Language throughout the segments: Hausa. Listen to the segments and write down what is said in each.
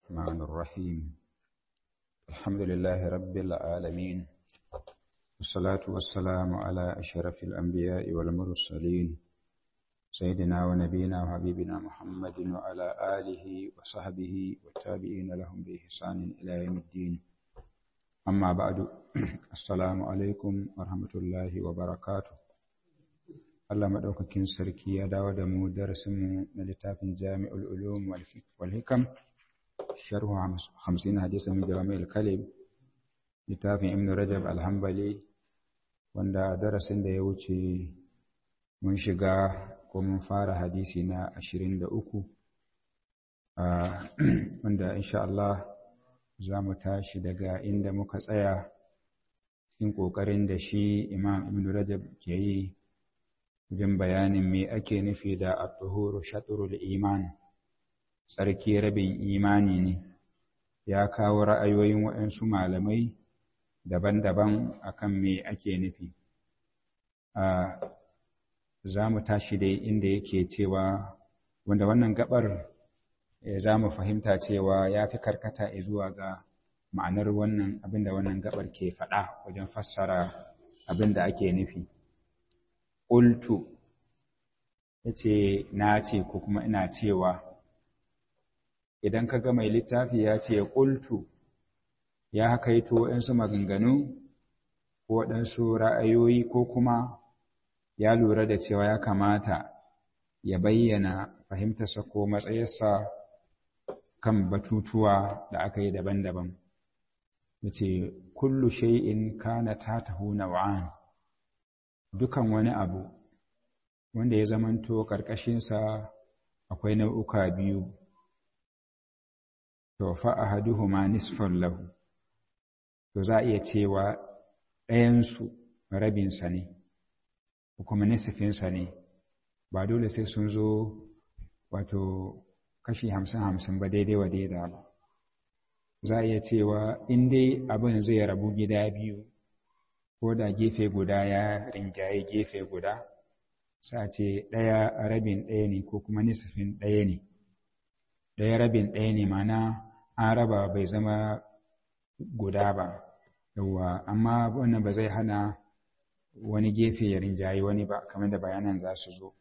الرحمن الرحيم الحمد لله رب العالمين والصلاة والسلام على أشرف الأنبياء والمرسلين سيدنا ونبينا وحبيبنا محمد وعلى آله وصحبه والتابعين لهم بإحسان إلى يوم الدين أما بعد السلام عليكم ورحمة الله وبركاته Allah maɗaukakin sarki ya dawo da mu darasinmu na littafin Jami'ul Ulum wal Hikam sharhu 50 hadisan min Jami'ul Kalim littafin Ibn Rajab al-Hanbali wanda darasin da ya wuce mun shiga ko mun fara hadisi na 23 wanda insha Allah za mu tashi daga inda muka tsaya cikin ƙoƙarin da shi Imam Ibn Rajab ke yi wajen bayanin me ake nufi da at-tuhuru shatrul iman tsarki rabin imani ne ya kawo ra'ayoyin waɗansu malamai daban-daban akan me ake nufi a za mu tashi dai inda yake cewa wanda wannan gabar za mu fahimta cewa ya fi karkata zuwa ga ma'anar wannan abinda wannan gabar ke faɗa wajen fassara abinda ake nufi ƙultu ya ce na ce ko kuma ina cewa idan ka ga mai littafi ya ce ƙultu ya hakaito waɗansu maganganu ko waɗansu ra'ayoyi ko kuma ya lura da cewa ya kamata ya bayyana fahimtarsa ko matsayarsa kan batutuwa da aka yi daban-daban ya ce kullu shay'in kana tatahu naw'an dukan wani abu wanda ya zamanto ƙarƙashinsa akwai nau'uka biyu to fa ahaduhuma nisfun lahu to za a iya cewa ɗayansu rabinsa ne ko kuma nisfinsa ne ba dole sai sun zo wato kashi hamsin hamsin ba daidai wa daida ba za a iya cewa in dai abin zai rabu gida biyu ko da gefe guda ya rinjaye gefe guda sa ce ɗaya rabin ɗaya ne ko kuma nisfin ɗaya ne ɗaya rabin ɗaya ne mana an raba bai zama guda ba yawwa amma wannan ba zai hana wani gefe ya rinjaye wani ba kamar da bayanan za su zo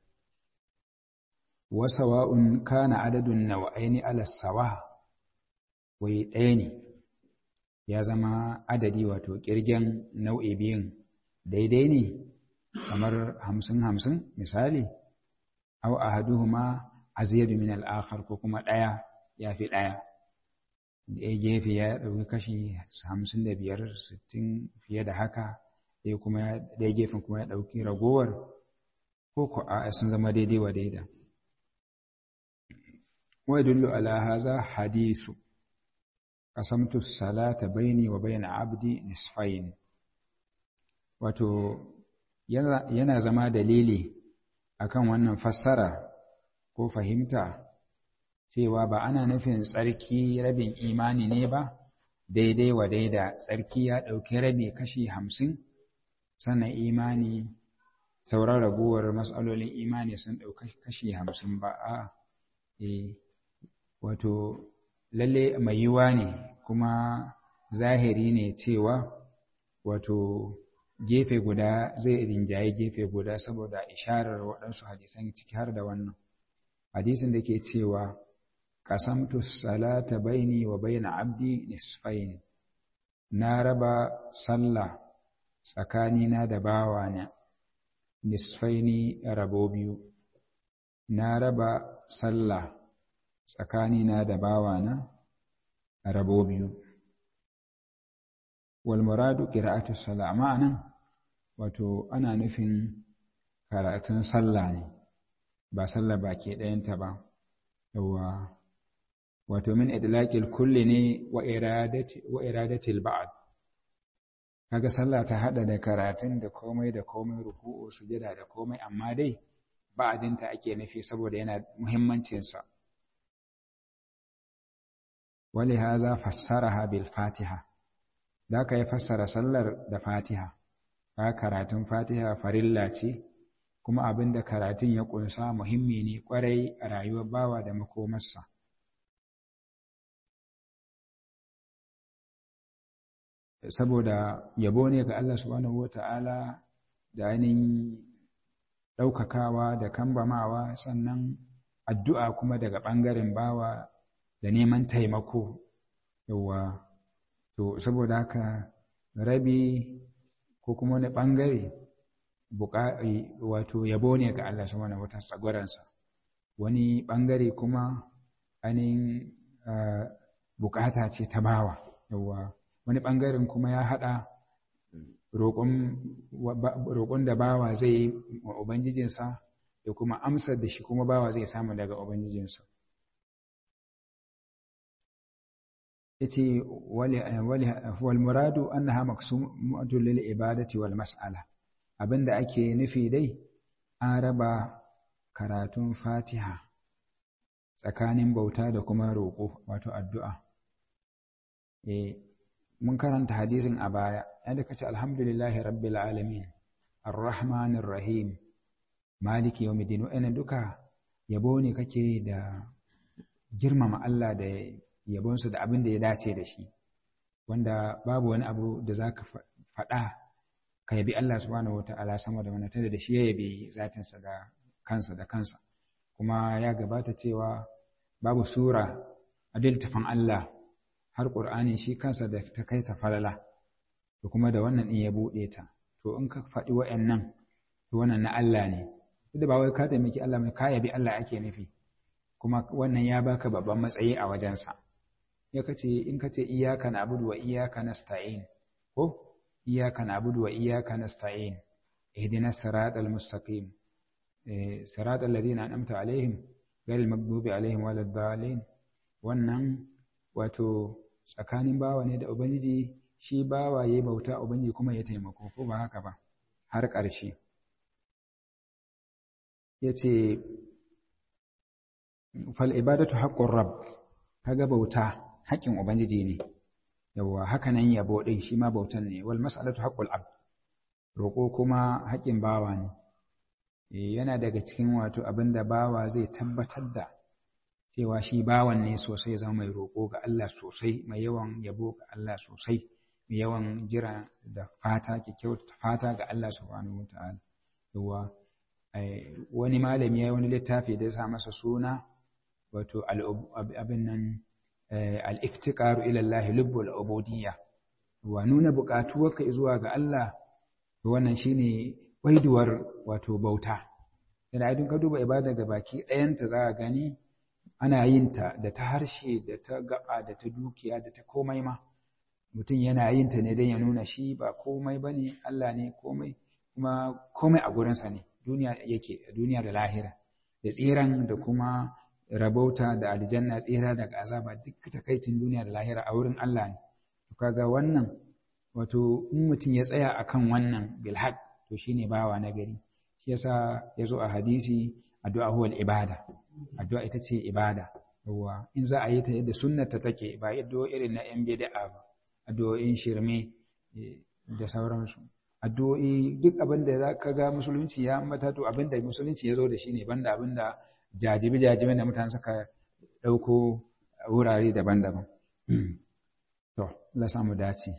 wasawa'un kana adadun nawa'aini ala sawa wai ɗaya ne ya zama adadi wato ƙirgen nau'i biyun daidai ne kamar hamsin hamsin misali aw ahaduhuma azyadu min al-akhar ko kuma ɗaya ya fi ɗaya ɗaya gefe ya ɗauki kashi hamsin da biyar sittin fiye da haka ɗaya kuma ɗaya gefen kuma ya ɗauki ragowar ko ko a sun zama daidai wa daida wa yadullu ala hadha hadithu qasamtu salata baini wa baina abdi nisfain wato yana zama dalili akan wannan fassara ko fahimta cewa ba ana nufin tsarki rabin imani ne ba daidai wa daida tsarki ya ɗauki rabi kashi hamsin sannan imani sauran raguwar matsalolin imani sun ɗauki kashi hamsin ba a wato lalle mai yiwa ne kuma zahiri ne cewa wato gefe guda zai rinjaye gefe guda saboda isharar waɗansu hadisan ciki har da wannan hadisin da ke cewa qasamtu salata baini wa baina abdi nisfain na raba sallah tsakanina da bawana nisfaini rabo biyu na raba sallah tsakanina da bawana rabo biyu walmuradu qira'atu salah ma'anan wato ana nufin karatun sallah ne ba sallah baki ɗayanta ba yawa wato min idlaqil kulli ne wa iradati wa iradati al-ba'd kaga sallah ta hada da karatun da komai da komai ruku'u sujada da komai amma dai ba'dinta ake nufi saboda yana muhimmancin sa ولهذا فسرها بالفاتحه da ka yi fassara sallar da fatiha ka karatun fatiha farilla ce kuma abin da karatun ya ƙunsa muhimmi ne ƙwarai a rayuwar bawa da makomarsa saboda yabo ne ga Allah subhanahu wata'ala da ainihin ɗaukakawa da kambamawa sannan addu'a kuma daga ɓangaren bawa da neman taimako yawa to saboda haka rabi ko kuma wani ɓangare wato yabo ne ga Allah subhanahu wata'ala tsagwaransa wani ɓangare kuma ainihin bukata ce ta bawa yawa wani ɓangaren kuma ya haɗa roƙon da bawa zai yi wa Ubangijinsa da kuma amsar da shi kuma bawa zai samu daga Ubangijinsa. Yace wal muradu annaha maqsumatun lil ibadati wal mas'ala abinda ake nufi dai an raba karatun Fatiha tsakanin bauta da kuma roƙo wato addu'a. Eh mun karanta hadisin a baya yadda kace alhamdulillahi rabbil alamin arrahmanir rahim maliki yawmiddin wa'annan duka yabo ne kake da girmama Allah da yabonsa da abin da ya dace da shi wanda babu wani abu da zaka faɗa ka yabi Allah subhanahu wataala sama da wannan tunda da shi ya yabi zatinsa da kansa da kansa kuma ya gabata cewa babu sura a littafin Allah har ƙur'ani shi kansa da ta kai ta falala to kuma da wannan in ya buɗe ta to in ka faɗi wa'annan to wannan na Allah ne duk da ba wai ka taimaki Allah mai ka yabi Allah ake nufi kuma wannan ya baka babban matsayi a wajensa ya kace in kace iyyaka na'budu wa iyyaka nasta'in ko iyyaka na'budu wa iyyaka nasta'in ihdinas siratal mustaqim siratal ladzina an'amta alaihim ghayril maghdubi alaihim waladdallin wannan wato tsakanin bawa ne da Ubangiji shi bawa ya bauta Ubangiji kuma ya taimako ko ba haka ba har ƙarshe ya ce fal'ibadatu haƙƙun rab kaga bauta haƙƙin Ubangiji ne yawwa haka nan yabo ɗin shi ma bautan ne wal mas'alatu haƙƙul ab roƙo kuma haƙƙin bawa ne yana daga cikin wato abin da bawa zai tabbatar da cewa shi bawan ne sosai zama mai roƙo ga Allah sosai mai yawan yabo ga Allah sosai mai yawan jira da fata kyakkyauta fata ga Allah subhanahu wataala yawa wani malami ya wani littafi da ya sa masa suna wato abin nan al-iftiqaru ila Allah lubbul ubudiyya wa nuna buƙatuwarka zuwa ga Allah wannan shine waiduwar wato bauta yana idan ka duba ibada ga baki ɗayanta za a gani ana yin ta da ta harshe da ta gaba da ta dukiya da ta komai ma mutum yana yin ta ne don ya nuna shi ba komai ba ne Allah ne komai kuma komai a gurinsa ne duniya yake duniya da lahira da tsiran da kuma rabauta da aljanna tsira daga azaba duk takaicin duniya da lahira a wurin Allah ne kaga wannan wato in mutum ya tsaya akan wannan bilhaq to shine bawa na gari shi yasa yazo a hadisi addu'a huwal ibada addu'a ita ce ibada yawa in za a yi ta yadda sunnata take ba yadda irin na yan bid'a ba addu'o'in shirme da sauransu addu'o'i duk abin da za ka ga musulunci ya ambata to abin da musulunci ya zo da shi ne banda abin da jajibi jajibi da mutane suka ɗauko wurare daban-daban to Allah samu dace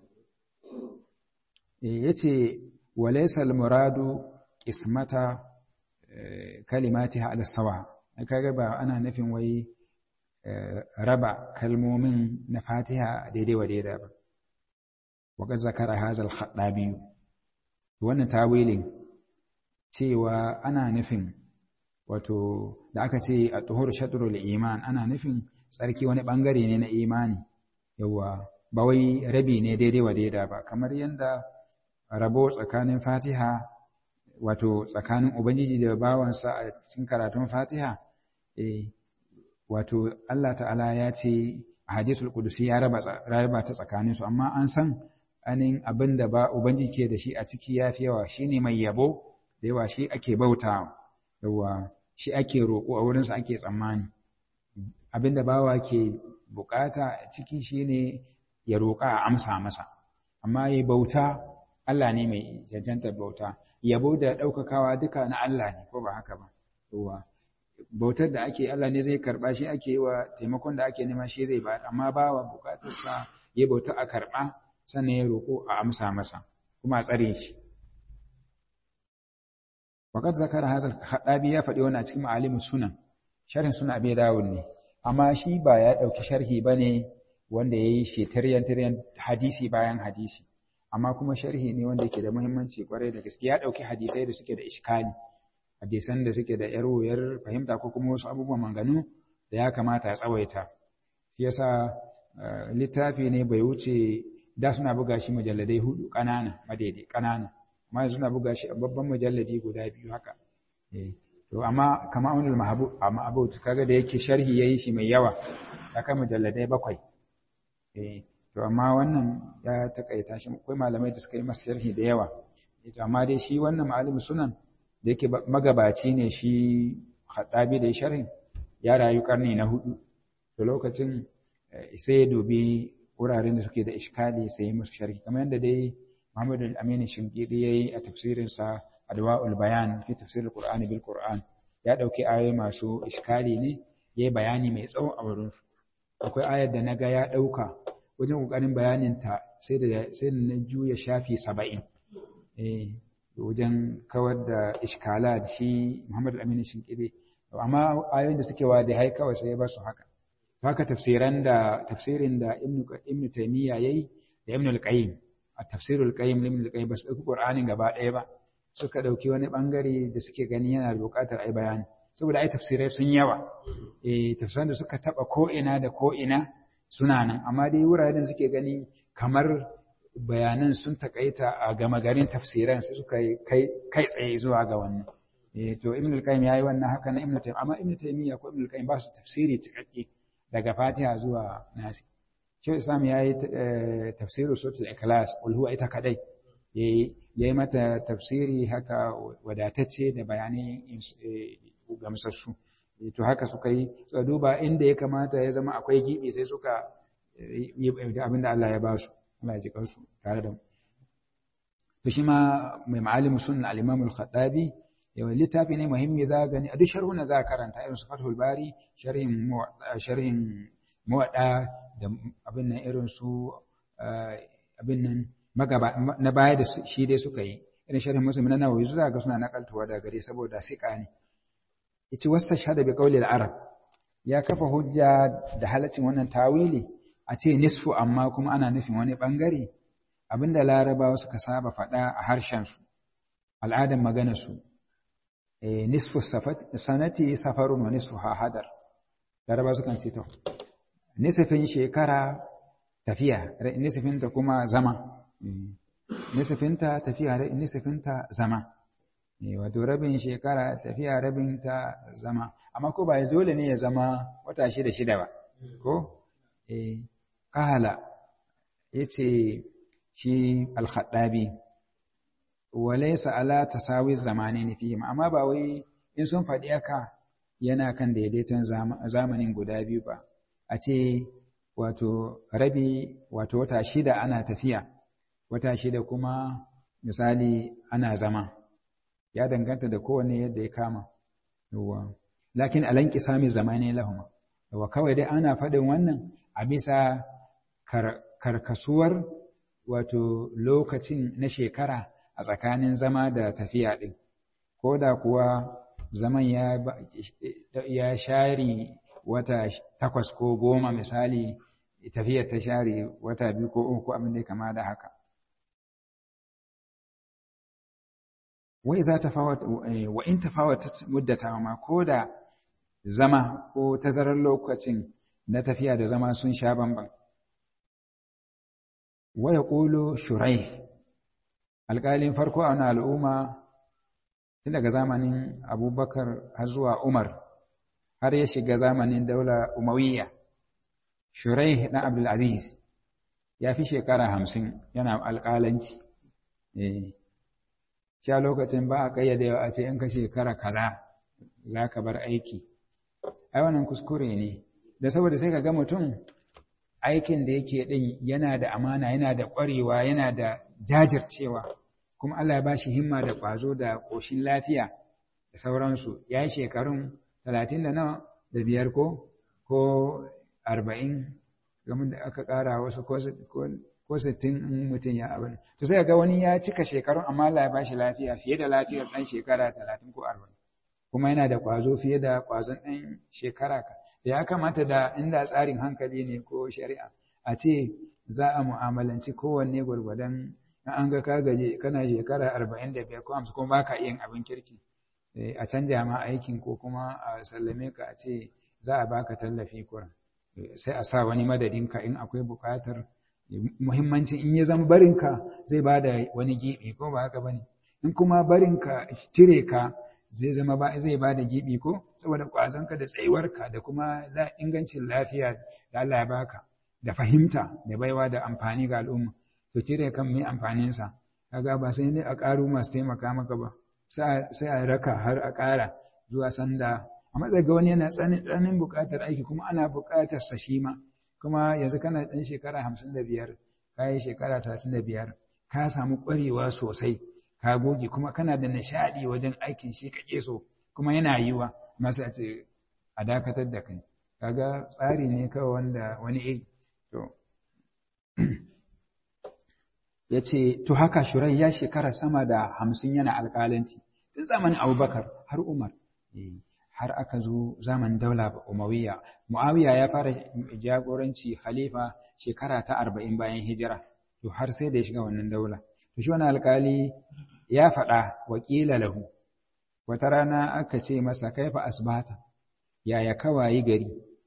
ya ce walaisal muradu ismata kalimatiha ala sawa kaga ba ana nufin wai raba kalmomin na fatiha daidai wa daidai ba wa zakara hazal khaddabi wannan tawilin cewa ana nufin wato da aka ce a tuhur shadrul iman ana nufin tsarki wani bangare ne na imani yawa ba wai rabi ne daidai wa daidai ba kamar yadda rabo tsakanin fatiha wato tsakanin ubangiji da bawansa a cikin karatun fatiha eh wato Allah ta'ala ya ce a hadisul qudusi ya raba raba ta tsakanin su amma an san anin abin da ba ubangiji ke da shi a ciki yafi yawa shine mai yabo da yawa shi ake bautawa yawa shi ake roƙo a wurinsa ake tsammani abin da bawa ke bukata a ciki shine ya roƙa a amsa masa amma ya bauta Allah ne mai cancantar bauta yabo da ɗaukakawa duka na Allah ne ko ba haka ba yawa bautar da ake Allah ne zai karɓa shi ake yi wa taimakon da ake nema shi zai ba amma bawa bukatarsa ya bauta a karɓa sannan ya roƙo a amsa masa kuma a tsare shi Waƙar zakar hazal haɗabi ya faɗi wani a cikin ma'alimin sunan sharhin suna abi dawud ne amma shi ba ya ɗauki sharhi ba ne wanda ya yi shi tiryan hadisi bayan hadisi amma kuma sharhi ne wanda yake da muhimmanci kwarai da gaske ya ɗauki hadisai da suke da iskali hadisan da suke da yar wuyar fahimta ko kuma wasu abubuwan manganu da ya kamata a tsawaita shi yasa littafi ne bai wuce da suna buga shi mujalladai hudu ƙanana madaidai ƙanana amma yanzu suna buga shi a babban mujalladi guda biyu haka to amma kama wani ma'abut kaga da yake sharhi yayi shi mai yawa ya kai mujalladai bakwai to amma wannan ya takaita shi akwai malamai da suka yi masa sharhi da yawa to amma dai shi wannan ma'alim sunan da yake magabaci ne shi haddabi da sharhin ya rayu karni na hudu to lokacin sai ya dubi wuraren da suke da iskali sai ya musu sharhi kamar yadda dai Muhammad al-Amin Shinkidi yayi a tafsirin sa Adwa'ul Bayan fi tafsir al-Qur'ani bil Qur'an ya dauki ayoyi masu iskali ne yayi bayani mai tsawo a wurin su akwai ayar da naga ya dauka wajen kokarin bayanin ta sai da sai na juya shafi 70 eh wajen kawar da iskala da shi Muhammad al-Amin Shinkidi amma ayoyin da suke wa da hai kawai sai ya bar su haka haka tafsiran da tafsirin da Ibn Ibn Taymiyyah yayi da Ibn al-Qayyim a tafsirul Qayyim Ibn al-Qayyim ba su dauki Qur'anin gaba ɗaya ba suka dauki wani bangare da suke gani yana da buƙatar ai bayani saboda ai tafsirai sun yawa eh tafsiran da suka taba ko ina da ko ina suna nan amma dai wuraren suke gani kamar bayanan sun takaita a gama garin tafsiran sai suka kai kai tsaye zuwa ga wannan eh to Ibn al-Qayyim yayi wannan haka na Ibn Taymiyyah amma Ibn Taymiyyah ko Ibn al-Qayyim ba su tafsiri cikakke daga Fatiha zuwa Nasi Shehu Islam ya yi tafsirin Suratul Ikhlas qul huwa ita kadai ya yi mata tafsiri haka wadatacce da bayanai gamsassu to haka suka yi suka duba inda ya kamata ya zama akwai gibi sai suka yi abinda Allah ya ba su Allah ya ji kansu tare da mu to shi ma mai ma'alimu sunna al-Imam al-Khattabi yawan littafi ne muhimmi za gani a duk sharhuna za karanta irin su Fathul Bari sharhin sharhin muwadda da abin nan irin su abin nan magaba na baya da shi dai suka yi irin sharhin musulmi na nawawi zuwa ga suna nakaltuwa da gare saboda siƙa ne yace wasta shahada bi qawli al-arab ya kafa hujja da halaccin wannan tawili a ce nisfu amma kuma ana nufin wani bangare abinda larabawa suka saba faɗa a harshen su al'adan magana su nisfu sanati safarun wa nisfu hadar larabawa sukan ce to nisfin shekara tafiya nisfinta kuma zama nisfinta tafiya nisfinta zama wato rabin shekara tafiya rabin ta zama amma ko ba dole ne ya zama wata shida shida ba ko eh kala yace shi al-khaddabi walaysa ala tasawi zamanin fihim amma ba wai in sun faɗi haka yana kan daidaiton zamanin guda biyu ba a ce wato rabi wato wata shida ana tafiya wata shida kuma misali ana zama ya danganta da kowane yadda ya kama yawa lakin alan kisami zamani lahuma yawa kawai dai ana faɗin wannan a bisa karkasuwar wato lokacin na shekara a tsakanin zama da tafiya ɗin ko da kuwa zaman ya, ya share wata takwas ko goma misali tafiyar ta share wata biyu ko uku abin da ya kama da haka wai za ta wa in tafawata muddata ma ko da zama ko tazarar lokacin na tafiya da zama sun sha bamban wa ya ƙulo shurai alƙalin farko a wani al'umma tun daga zamanin abubakar har zuwa umar har ya shiga zamanin daula umawiyya shurai na abdulaziz ya fi shekara hamsin yana alƙalanci sha lokacin ba a ƙayyadewa a ce in ka shekara kaza za ka bar aiki ai wannan kuskure ne da saboda sai ka ga mutum aikin da yake ɗin yana da amana yana da ƙwarewa yana da jajircewa kuma Allah ya ba shi himma da ƙwazo da ƙoshin lafiya da sauransu ya yi shekarun talatin da nawa da biyar ko ko arba'in game da aka ƙara wasu ko ko sittin in mutum ya abin to sai ga wani ya cika shekarun amma Allah ya bashi lafiya fiye da lafiyar ɗan shekara talatin ko arba'in kuma yana da ƙwazo fiye da ƙwazon ɗan shekara ka ya kamata da inda tsarin hankali ne ko shari'a a ce za a mu'amalanci kowanne gwargwadon na an ga ka gaje kana shekara arba'in da biyar ko hamsin kuma baka yin abin kirki a canja ma aikin ko kuma a sallame ka a ce za a baka tallafi kuran sai a sa wani madadinka in akwai buƙatar muhimmancin in ya zama barinka zai ba da wani gibi ko ba haka bane in kuma barinka cire ka zai zama ba zai ba da gibi ko saboda ƙwazonka da tsayuwarka da kuma ingancin lafiya da Allah ya baka da fahimta da baiwa da amfani ga al'umma to cire kan mai amfaninsa kaga ba sai ne a ƙaru masu taimaka maka ba sai a raka har a ƙara zuwa sanda a matsayin ga wani yana tsananin buƙatar aiki kuma ana buƙatar sa shi ma kuma yanzu kana ɗan shekara hamsin da biyar ka yi shekara talatin da biyar ka samu ƙwarewa sosai ka goge kuma kana da nishaɗi wajen aikin shi kake so kuma yana yiwa masu a ce a dakatar da kai kaga tsari ne kawai wanda wani iri to ya ce to haka shurai ya shekara sama da hamsin yana alƙalanci tun zamanin abubakar har umar har aka zo zaman daula umawiya muawiya ya fara jagoranci khalifa shekara ta arba'in bayan hijira to har sai da ya shiga wannan daula to shi wani alƙali ya faɗa wakila lahu wata rana aka ce masa kaifa asbata yaya kawayi gari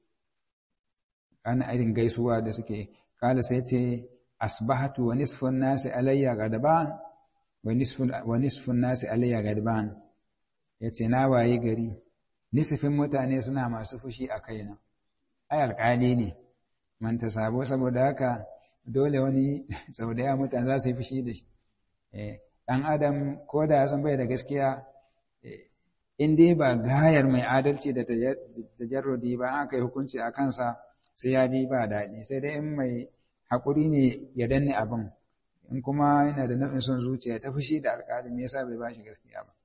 ana irin gaisuwa da suke kala sai ce asbahatu wa nisfun nasi alayya gadban wa nisfun wa nisfun nasi alayya gadban yace na waye gari nisfin mutane suna masu fushi a kaina ai alƙali ne man ta sabo saboda haka dole wani sau da yawa mutane za su yi fushi da shi dan adam ko da ya san bai da gaskiya in dai ba gayar mai adalci da tajarrudi ba aka yi hukunci a kansa sai ya ji ba daɗi sai dai in mai haƙuri ne ya danne abin in kuma yana da nufin son zuciya ta fushi da alƙali me yasa bai bashi gaskiya ba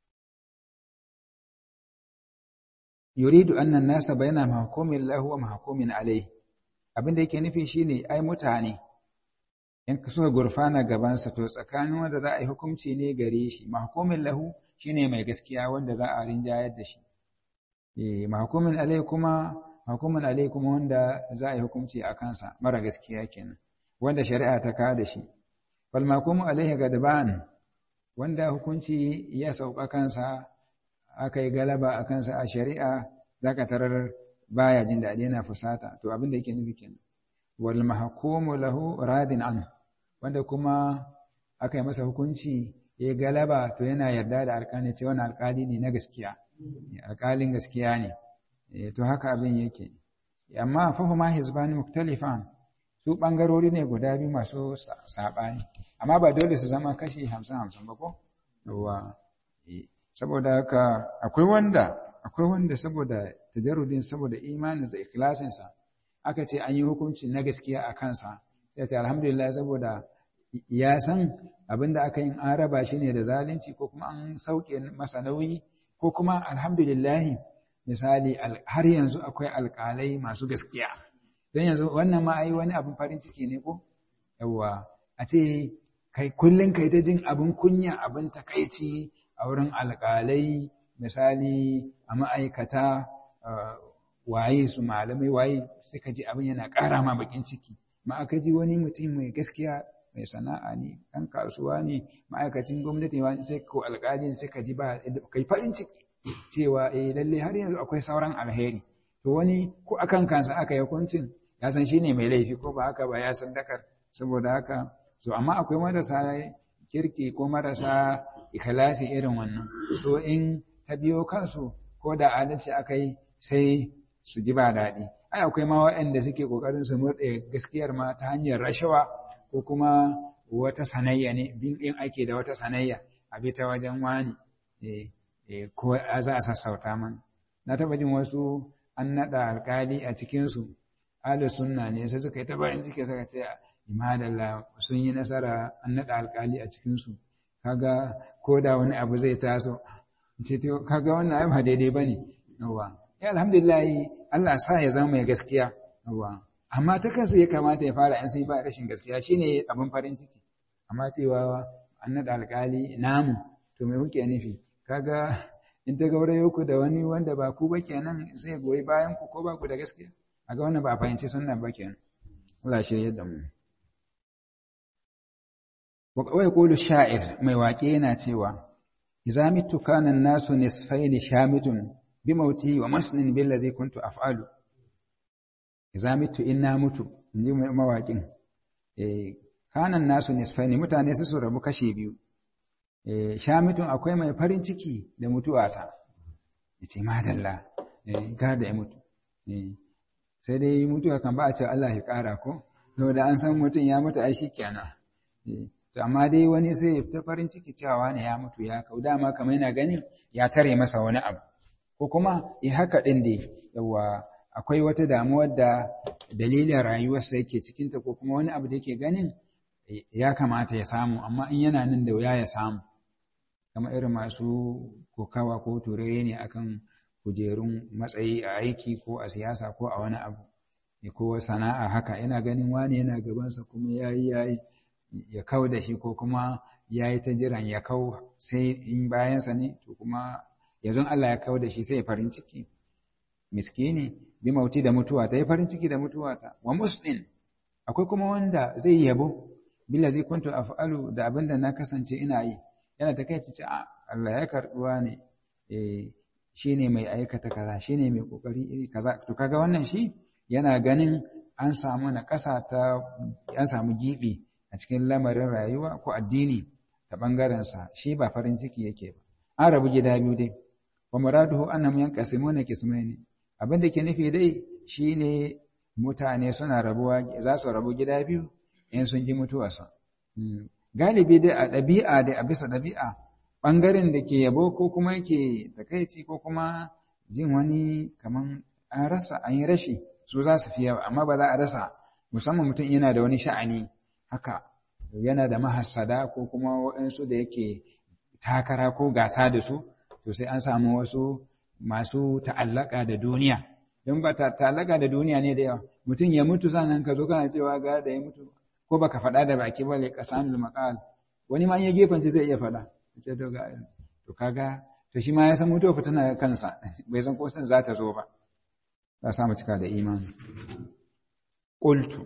yuridu annan nasa bayna mahkumin lahu wa mahkumin alayhi abin da yake nufi shine ai mutane in ka so gurfana gabansa to tsakanin wanda za a yi hukunci ne gare shi mahkumin lahu shine mai gaskiya wanda za a rinjayar da shi eh mahkumin alayhi kuma hukumin alai kuma wanda za a yi hukunci a kansa mara gaskiya kenan wanda shari'a ta kawo da shi wal makumu alaihi gadban wanda hukunci ya sauka kansa aka yi galaba a kansa a shari'a zaka tarar baya jin daɗi yana fusata to abin da yake nufi kenan wal mahkumu lahu radin an wanda kuma aka yi masa hukunci ya galaba to yana yarda da alƙali ce wani alƙali ne na gaskiya alƙalin gaskiya ne to haka abin yake amma fahuma hizbani muktalifan su bangarori ne guda biyu masu sabani amma ba dole su zama kashi hamsin hamsin ba ko yawa saboda haka akwai wanda akwai wanda saboda tajarrudin saboda imanin da ikhlasinsa aka ce an yi hukunci na gaskiya a kansa sai ce alhamdulillah saboda ya san abinda aka yi an raba shi ne da zalunci ko kuma an sauke masa nauyi ko kuma alhamdulillah misali har yanzu akwai alƙalai masu gaskiya don yanzu wannan ma ai wani abin farin ciki ne ko yawa a ce kai kullum kai ta jin abin kunya abin takaici a wurin alƙalai misali a ma'aikata waye su malamai waye suka ji abin yana ƙara ma bakin ciki ma aka ji wani mutum mai gaskiya mai sana'a ne ɗan kasuwa ne ma'aikacin gwamnati wani sai ko alƙali suka ji ba kai farin ciki cewa eh lalle har yanzu akwai sauran alheri to wani ko akan kansa aka yi hukuncin ya san shine mai laifi ko ba haka ba ya san dakar saboda haka so amma akwai marasa kirki ko marasa ikhlasi irin wannan so in ta biyo kansu ko da adalci aka yi sai su ji ba daɗi ai akwai ma waɗanda suke ƙoƙarin su murɗe gaskiyar ma ta hanyar rashawa ko kuma wata sanayya ne bin ɗin ake da wata sanayya a bi ta wajen wani ko za a sassauta man na taɓa jin wasu an naɗa alƙali a cikinsu ahlu sunna ne sai suka yi ta bayan ciki suka ce imadalla sun yi nasara an naɗa alƙali a cikinsu kaga ko da wani abu zai taso ce to kaga wannan ai ba daidai bane yawa ya alhamdulillah Allah sa ya zama mai gaskiya yawa amma ta kansa ya kamata ya fara in sai ba rashin gaskiya shine abin farin ciki amma cewa an naɗa alƙali namu to me kuke nufi kaga in ta gaurayo ku da wani wanda ba ku ba kenan sai goyi bayan ku ko ba ku da gaskiya a ga wannan ba fahimci sunna ba kenan Allah shirye da mu wa yaqulu sha'ir mai waƙe yana cewa idza mitu kana an-nasu nisfaini shamitun bi mauti wa masnin billazi kuntu af'alu idza mitu inna mutu inji mawaƙin eh kana an-nasu nisfaini mutane su rabu kashe biyu eh shamitun akwai mai farin ciki da mutuwata yace madalla eh da ya mutu eh sai dai mutuwa kan ba a ce Allah ya ƙara ko da an san mutum ya mutu ai shikenan to amma dai wani sai ta farin ciki cewa ne ya mutu ya kau dama kamar yana ganin ya tare masa wani abu ko kuma ya haka din dai yawa akwai wata damuwar da dalilin rayuwarsa yake cikinta ko kuma wani abu da yake ganin ya kamata ya samu amma in yana nan da wuya ya samu kamar irin masu kokawa ko turere ne akan kujerun matsayi a aiki ko a siyasa ko a wani abu ko sana'a haka yana ganin wani yana gabansa kuma ya yi ya yi ya kau da shi ko kuma ya yi ta jiran ya kau sai in bayansa ne to kuma yanzu Allah ya kau da shi sai ya farin ciki miskini bi mauti da mutuwa ta yi farin ciki da mutuwa ta wa muslim akwai kuma wanda zai yabo billa zai kuntu af'alu da abin da na kasance ina yi yana ta kai ce Allah ya karbuwa ne eh shine mai aikata kaza shine mai kokari iri kaza to kaga wannan shi yana ganin an samu na ƙasa ta an samu gibi a cikin lamarin rayuwa ko addini ta bangaren sa shi ba farin ciki yake ba an rabu gida biyu dai wa muraduhu annam yanqasimuna qismaini abin da ke nufi dai shine mutane suna rabuwa za su rabu gida biyu in sun ji mutuwarsa galibi dai a ɗabi'a dai a bisa ɗabi'a ɓangaren da ke yabo ko kuma yake takaici ko kuma jin wani kaman an rasa an yi rashi su za su fi yawa amma ba za a rasa musamman mutum yana da wani sha'ani haka yana da mahassada ko kuma waɗansu da yake takara ko gasa da su to sai an samu wasu masu ta'allaka da duniya don ba ta'allaka da duniya ne da yawa mutum ya mutu sannan ka zo kana cewa ga da ya mutu ko baka faɗa da baki ba lai qasamul maqal wani ma ya gefanci zai iya faɗa ce to ga to kaga to shi ma ya san mutuwa fitina kansa bai san ko san za ta zo ba za sa mu cika da imani qultu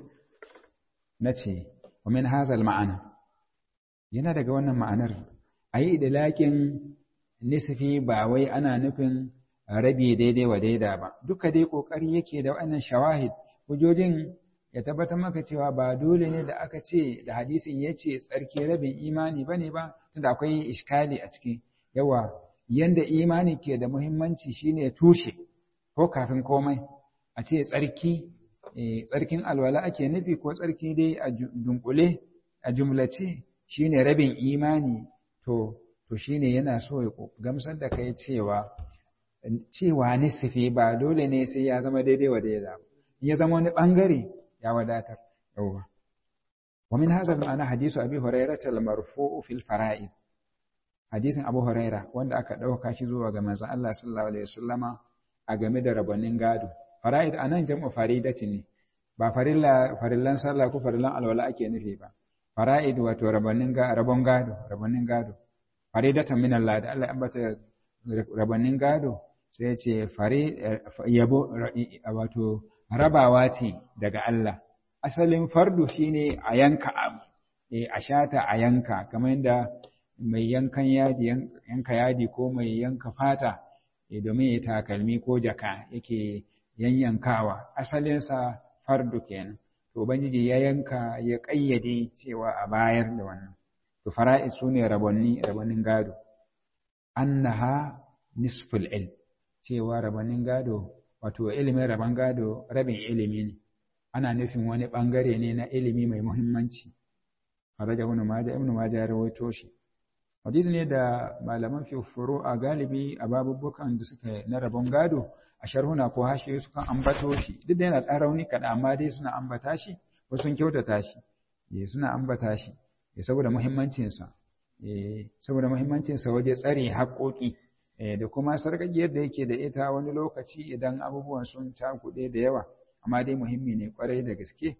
nace wa min hazal ma'ana yana daga wannan ma'anar ayi idlakin nisfi ba wai ana nufin rabi daidai wa daida ba duka dai kokari yake da wannan shawahid hujojin ya tabbatar maka cewa ba dole ne da aka ce da hadisin ya ce tsarki rabin imani ba ne ba tunda akwai iskali a ciki yawa yanda imani ke da muhimmanci shine tushe ko kafin komai a ce tsarki tsarkin alwala ake nufi ko tsarki dai a dunkule a jumlace shine rabin imani to to shine yana so ya gamsar da kai cewa cewa nisfi ba dole ne sai ya zama daidai wa daida in ya zama wani bangare ya wadatar yauwa wa min hadha ma'ana hadisu abi hurairah al-marfu'u fil fara'id hadisin abu huraira wanda aka dauka shi zuwa ga manzon Allah sallallahu alaihi wasallama a game da rabanin gado fara'id anan jam'u faridatin ne ba farilla farillan sallah ko farillan alwala ake nufi ba fara'id wato rabanin ga rabon gado rabanin gado faridatan min Allah da Allah ambata rabanin gado sai ya ce fari yabo wato rabawa ce daga Allah asalin fardu shine a yanka abu eh a shata a yanka kamar yadda mai yankan yadi yanka yadi ko mai yanka fata eh domin ya takalmi ko jaka yake yanyankawa asalinsa fardu kenan to ubangiji ya yanka ya kayyade cewa a bayar da wannan to fara'id sune rabonni rabonin gado annaha nisful ilm cewa rabonin gado wato ilimin rabon gado rabin ilimi ne ana nufin wani bangare ne na ilimi mai muhimmanci faraja ibn majah ibn majah ya rawaito shi hadisi ne da malaman fi a galibi a babubukan da suka na rabon gado a sharhuna ko hashe sukan ambato shi duk da yana ɗan rauni kaɗan amma dai suna ambata shi ko sun kyautata shi suna ambata shi saboda muhimmancinsa saboda muhimmancinsa waje tsare haƙoƙi da kuma sarƙaƙiyar da yake da ita wani lokaci idan abubuwan sun cakuɗe da yawa amma dai muhimmi ne kwarai da gaske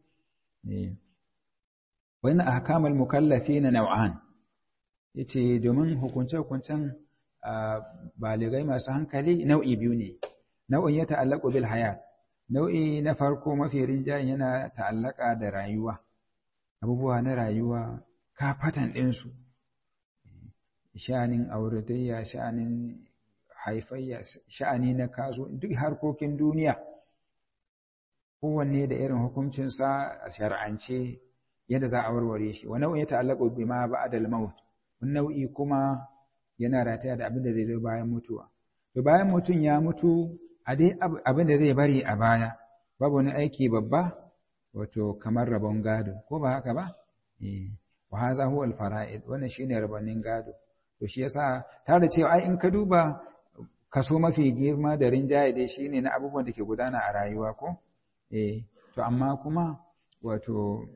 wani ahkamul mukallafina naw'an yace domin hukunce hukuncen baligai masu hankali nau'i biyu ne nau'in ya ta'allaqu bil hayat nau'i na farko mafi rinjayen yana ta'allaka da rayuwa abubuwa na rayuwa kafatan ɗinsu sha'anin auratayya sha'anin haifayya sha'ani na kazo duk harkokin duniya kowanne da irin hukuncinsa a shar'ance yadda za a warware shi wa nau'in ya ta'allaqu bima ba'da al-maut wani nau'i kuma yana rataya da abin da zai zo bayan mutuwa to bayan mutum ya mutu a dai abin da zai bari a baya babu wani aiki babba wato kamar rabon gado ko ba haka ba wa haza huwa al-fara'id wannan shine rabonin gado to shi yasa tare da cewa ai in ka duba kaso mafi girma da rinjaye dai shine na abubuwan da ke gudana a rayuwa ko eh to amma kuma wato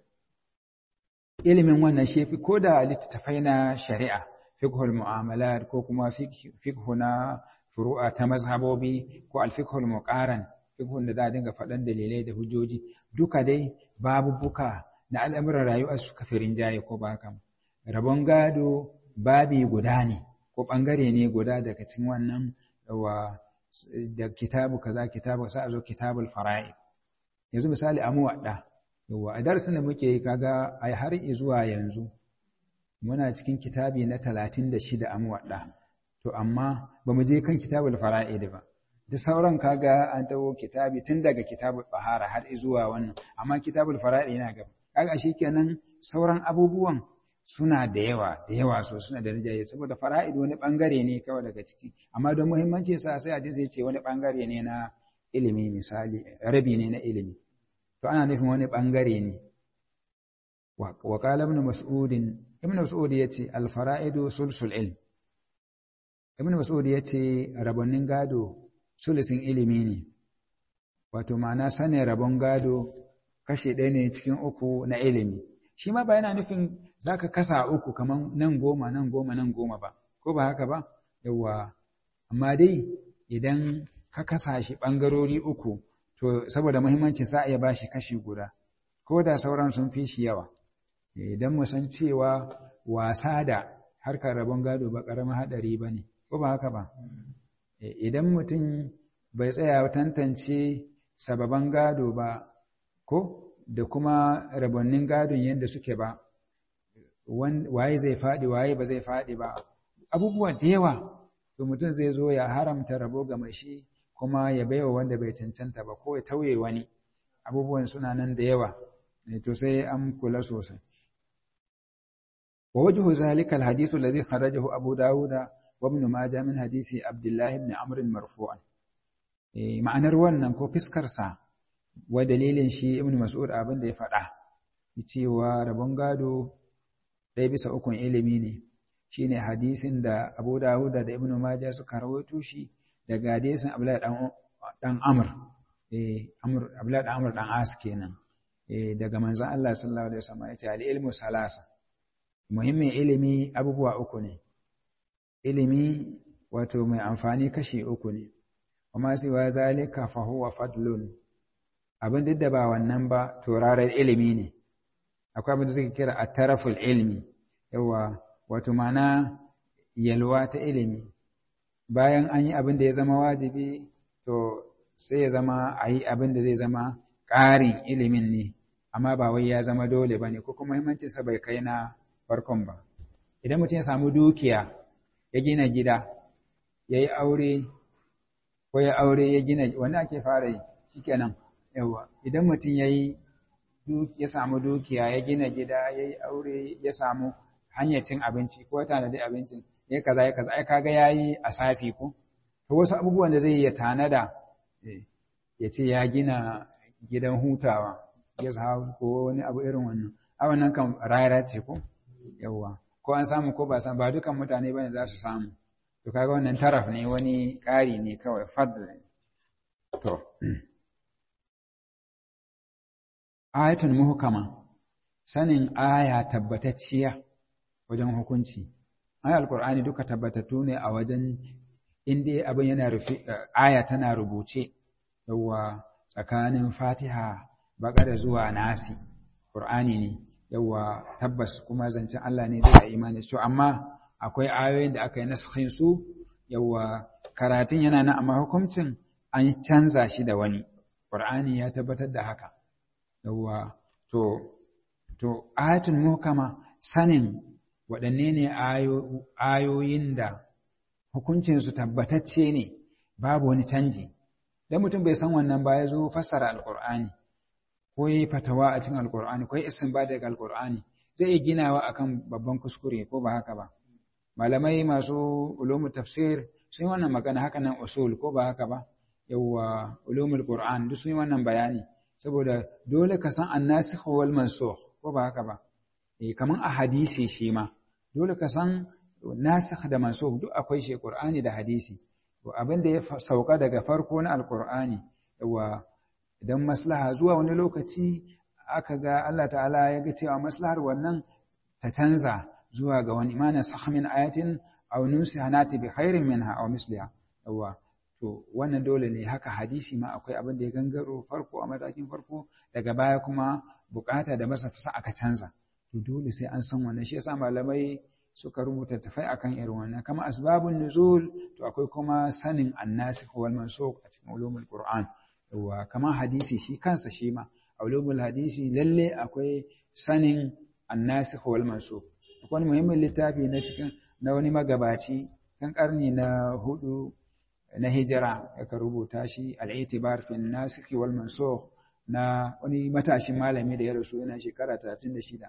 ilimin wannan shi fi ko da littattafai na shari'a fiqhul mu'amalat ko kuma fiqhu na furu'a ta mazhabobi ko al-fiqhul muqaran fiqhun da za dinga faɗan dalilai da hujjoji duka dai babu buka na al'amuran rayuwa suka fi rinjaye ko ba haka rabon gado babi guda ne ko ɓangare ne guda daga cikin wannan wa da kitabu kaza kitabu sai a zo kitabul fara'id yanzu misali a muwadda yawa a darasin da muke yi kaga ai har zuwa yanzu muna cikin kitabi na 36 a muwadda to amma ba mu je kan kitabul fara'id ba da sauran kaga an tawo kitabi tun daga kitabul bahara har zuwa wannan amma kitabul fara'id yana gaba kaga shikenan sauran abubuwan suna da yawa da yawa so suna da rijaye saboda fara'id wani bangare ne kawai daga ciki amma don muhimmanci sa sai hadisi yace wani bangare ne na ilimi misali rabi ne na ilimi to ana nufin wani bangare ne wa qala ibn mas'ud ibn mas'ud yace al fara'idu sulsul ilm ibn mas'ud yace rabonin gado sulusin ilimi ne wato ma'ana sanin rabon gado kashe ɗaya ne cikin uku na ilimi shi ma ba yana nufin za ka kasa uku kamar nan goma nan goma nan goma ba ko ba haka ba yawa amma dai idan ka kasa shi ɓangarori uku to saboda muhimmanci sa iya ba shi kashi guda ko da sauran sun fi shi yawa idan mu san cewa wasa da harkar rabon gado ba ƙaramin haɗari ba ne ko ba haka ba idan mutum bai tsaya tantance sababan gado ba ko da kuma rabonnin gadon yadda suke ba waye zai faɗi waye ba zai faɗi ba abubuwa da yawa to mutum zai zo ya haramta rabo ga mai shi kuma ya baiwa wanda bai cancanta ba ko ya tauye wani abubuwan suna nan da yawa to sai an kula sosai wa wajhu zalika alhadith alladhi kharajahu abu dawuda wa ibn majah min hadisi abdullah ibn amr marfu'an ma'anar wannan ko fiskar sa wa dalilin shi ibn mas'ud abin da ya faɗa cewa rabon gado ɗaya bisa ukun ilimi ne shine hadisin da Abu Dawud da Ibn Majah suka rawaito shi daga hadisin Abdullah dan Amr eh Amr Abdullah dan Amr dan As kenan eh daga manzon Allah sallallahu alaihi wasallam yace al ilmu salasa muhimmin ilimi abubuwa uku ne ilimi wato mai amfani kashi uku ne amma sai wa zalika fa huwa fadlun abin duk da ba wannan ba to rarar ilimi ne akwai abin da suke kira a taraful ilmi yawa wato mana yalwa ta ilimi bayan an yi abin da ya zama wajibi to sai ya zama a yi abin da zai zama ƙarin ilimin ne amma ba wai ya zama dole ba ne ko kuma muhimmancinsa bai kai na farkon ba idan mutum ya samu dukiya ya gina gida ya yi aure ko ya aure ya gina wanda ake fara yi shikenan yawa idan mutum ya yi ya samu dukiya ya gina gida ya yi aure ya samu hanyar cin abinci ko tanadi abincin ya kaza ya kaza ai kaga yayi asasi ko to wasu abubuwan da zai ya tanada ya ce ya gina gidan hutawa ya sa ko wani abu irin wannan a wannan kan rayara ce ko yawa ko an samu ko ba san ba dukan mutane bane za su samu to kaga wannan taraf ne wani ƙari ne kawai fadl to ayatun muhkama sanin aya tabbatacciya wajen hukunci ai alqur'ani duka tabbatattu ne a wajen inda abin yana rufe aya tana rubuce yawa tsakanin fatiha baƙara zuwa nasi ƙur'ani ne yawa tabbas kuma zancen Allah ne da imani to amma akwai ayoyin da aka yi naskhin su yawa karatun yana nan amma hukuncin an canza shi da wani ƙur'ani ya tabbatar da haka yawa to to ayatul muhkama sanin waɗanne ne ayoyin da hukuncinsu tabbatacce ne babu wani canji dan mutum bai san wannan ba ya zo fassara alƙur'ani ko yi fatawa a cikin alƙur'ani ko yi istinba daga alƙur'ani zai iya ginawa akan babban kuskure ko ba haka ba malamai masu ulumul tafsir sun yi wannan magana haka nan usul ko ba haka ba yawwa ulumul qur'an duk sun yi wannan bayani saboda dole ka san annasikh wal mansukh ko ba haka ba eh kaman a hadisi shi ma dole ka san nasikh da mansukh duk akwai shi qur'ani da hadisi to abin da ya sauka daga farko na alqur'ani yawwa idan maslaha zuwa wani lokaci aka ga Allah ta'ala ya ga cewa maslahar wannan ta canza zuwa ga wani imanin sahmin ayatin aw nusiha nati bi khairin minha aw misliha yawa to wannan dole ne haka hadisi ma akwai abin da ya gangaro farko a matakin farko daga baya kuma bukata da masa ta sa aka canza to dole sai an san wannan shi yasa malamai suka rubuta tafai akan irin wannan kama asbabun nuzul to akwai kuma sanin annasikh wal mansukh a cikin ulumul qur'an yawa kama hadisi shi kansa shi ma ulumul hadisi lalle akwai sanin annasikh wal mansukh akwai muhimmin littafi na cikin na wani magabaci tun karni na hudu na hijira aka rubuta shi al-i'tibar fi nasikh wal mansukh na wani matashin malami da ya rasu yana shekara 36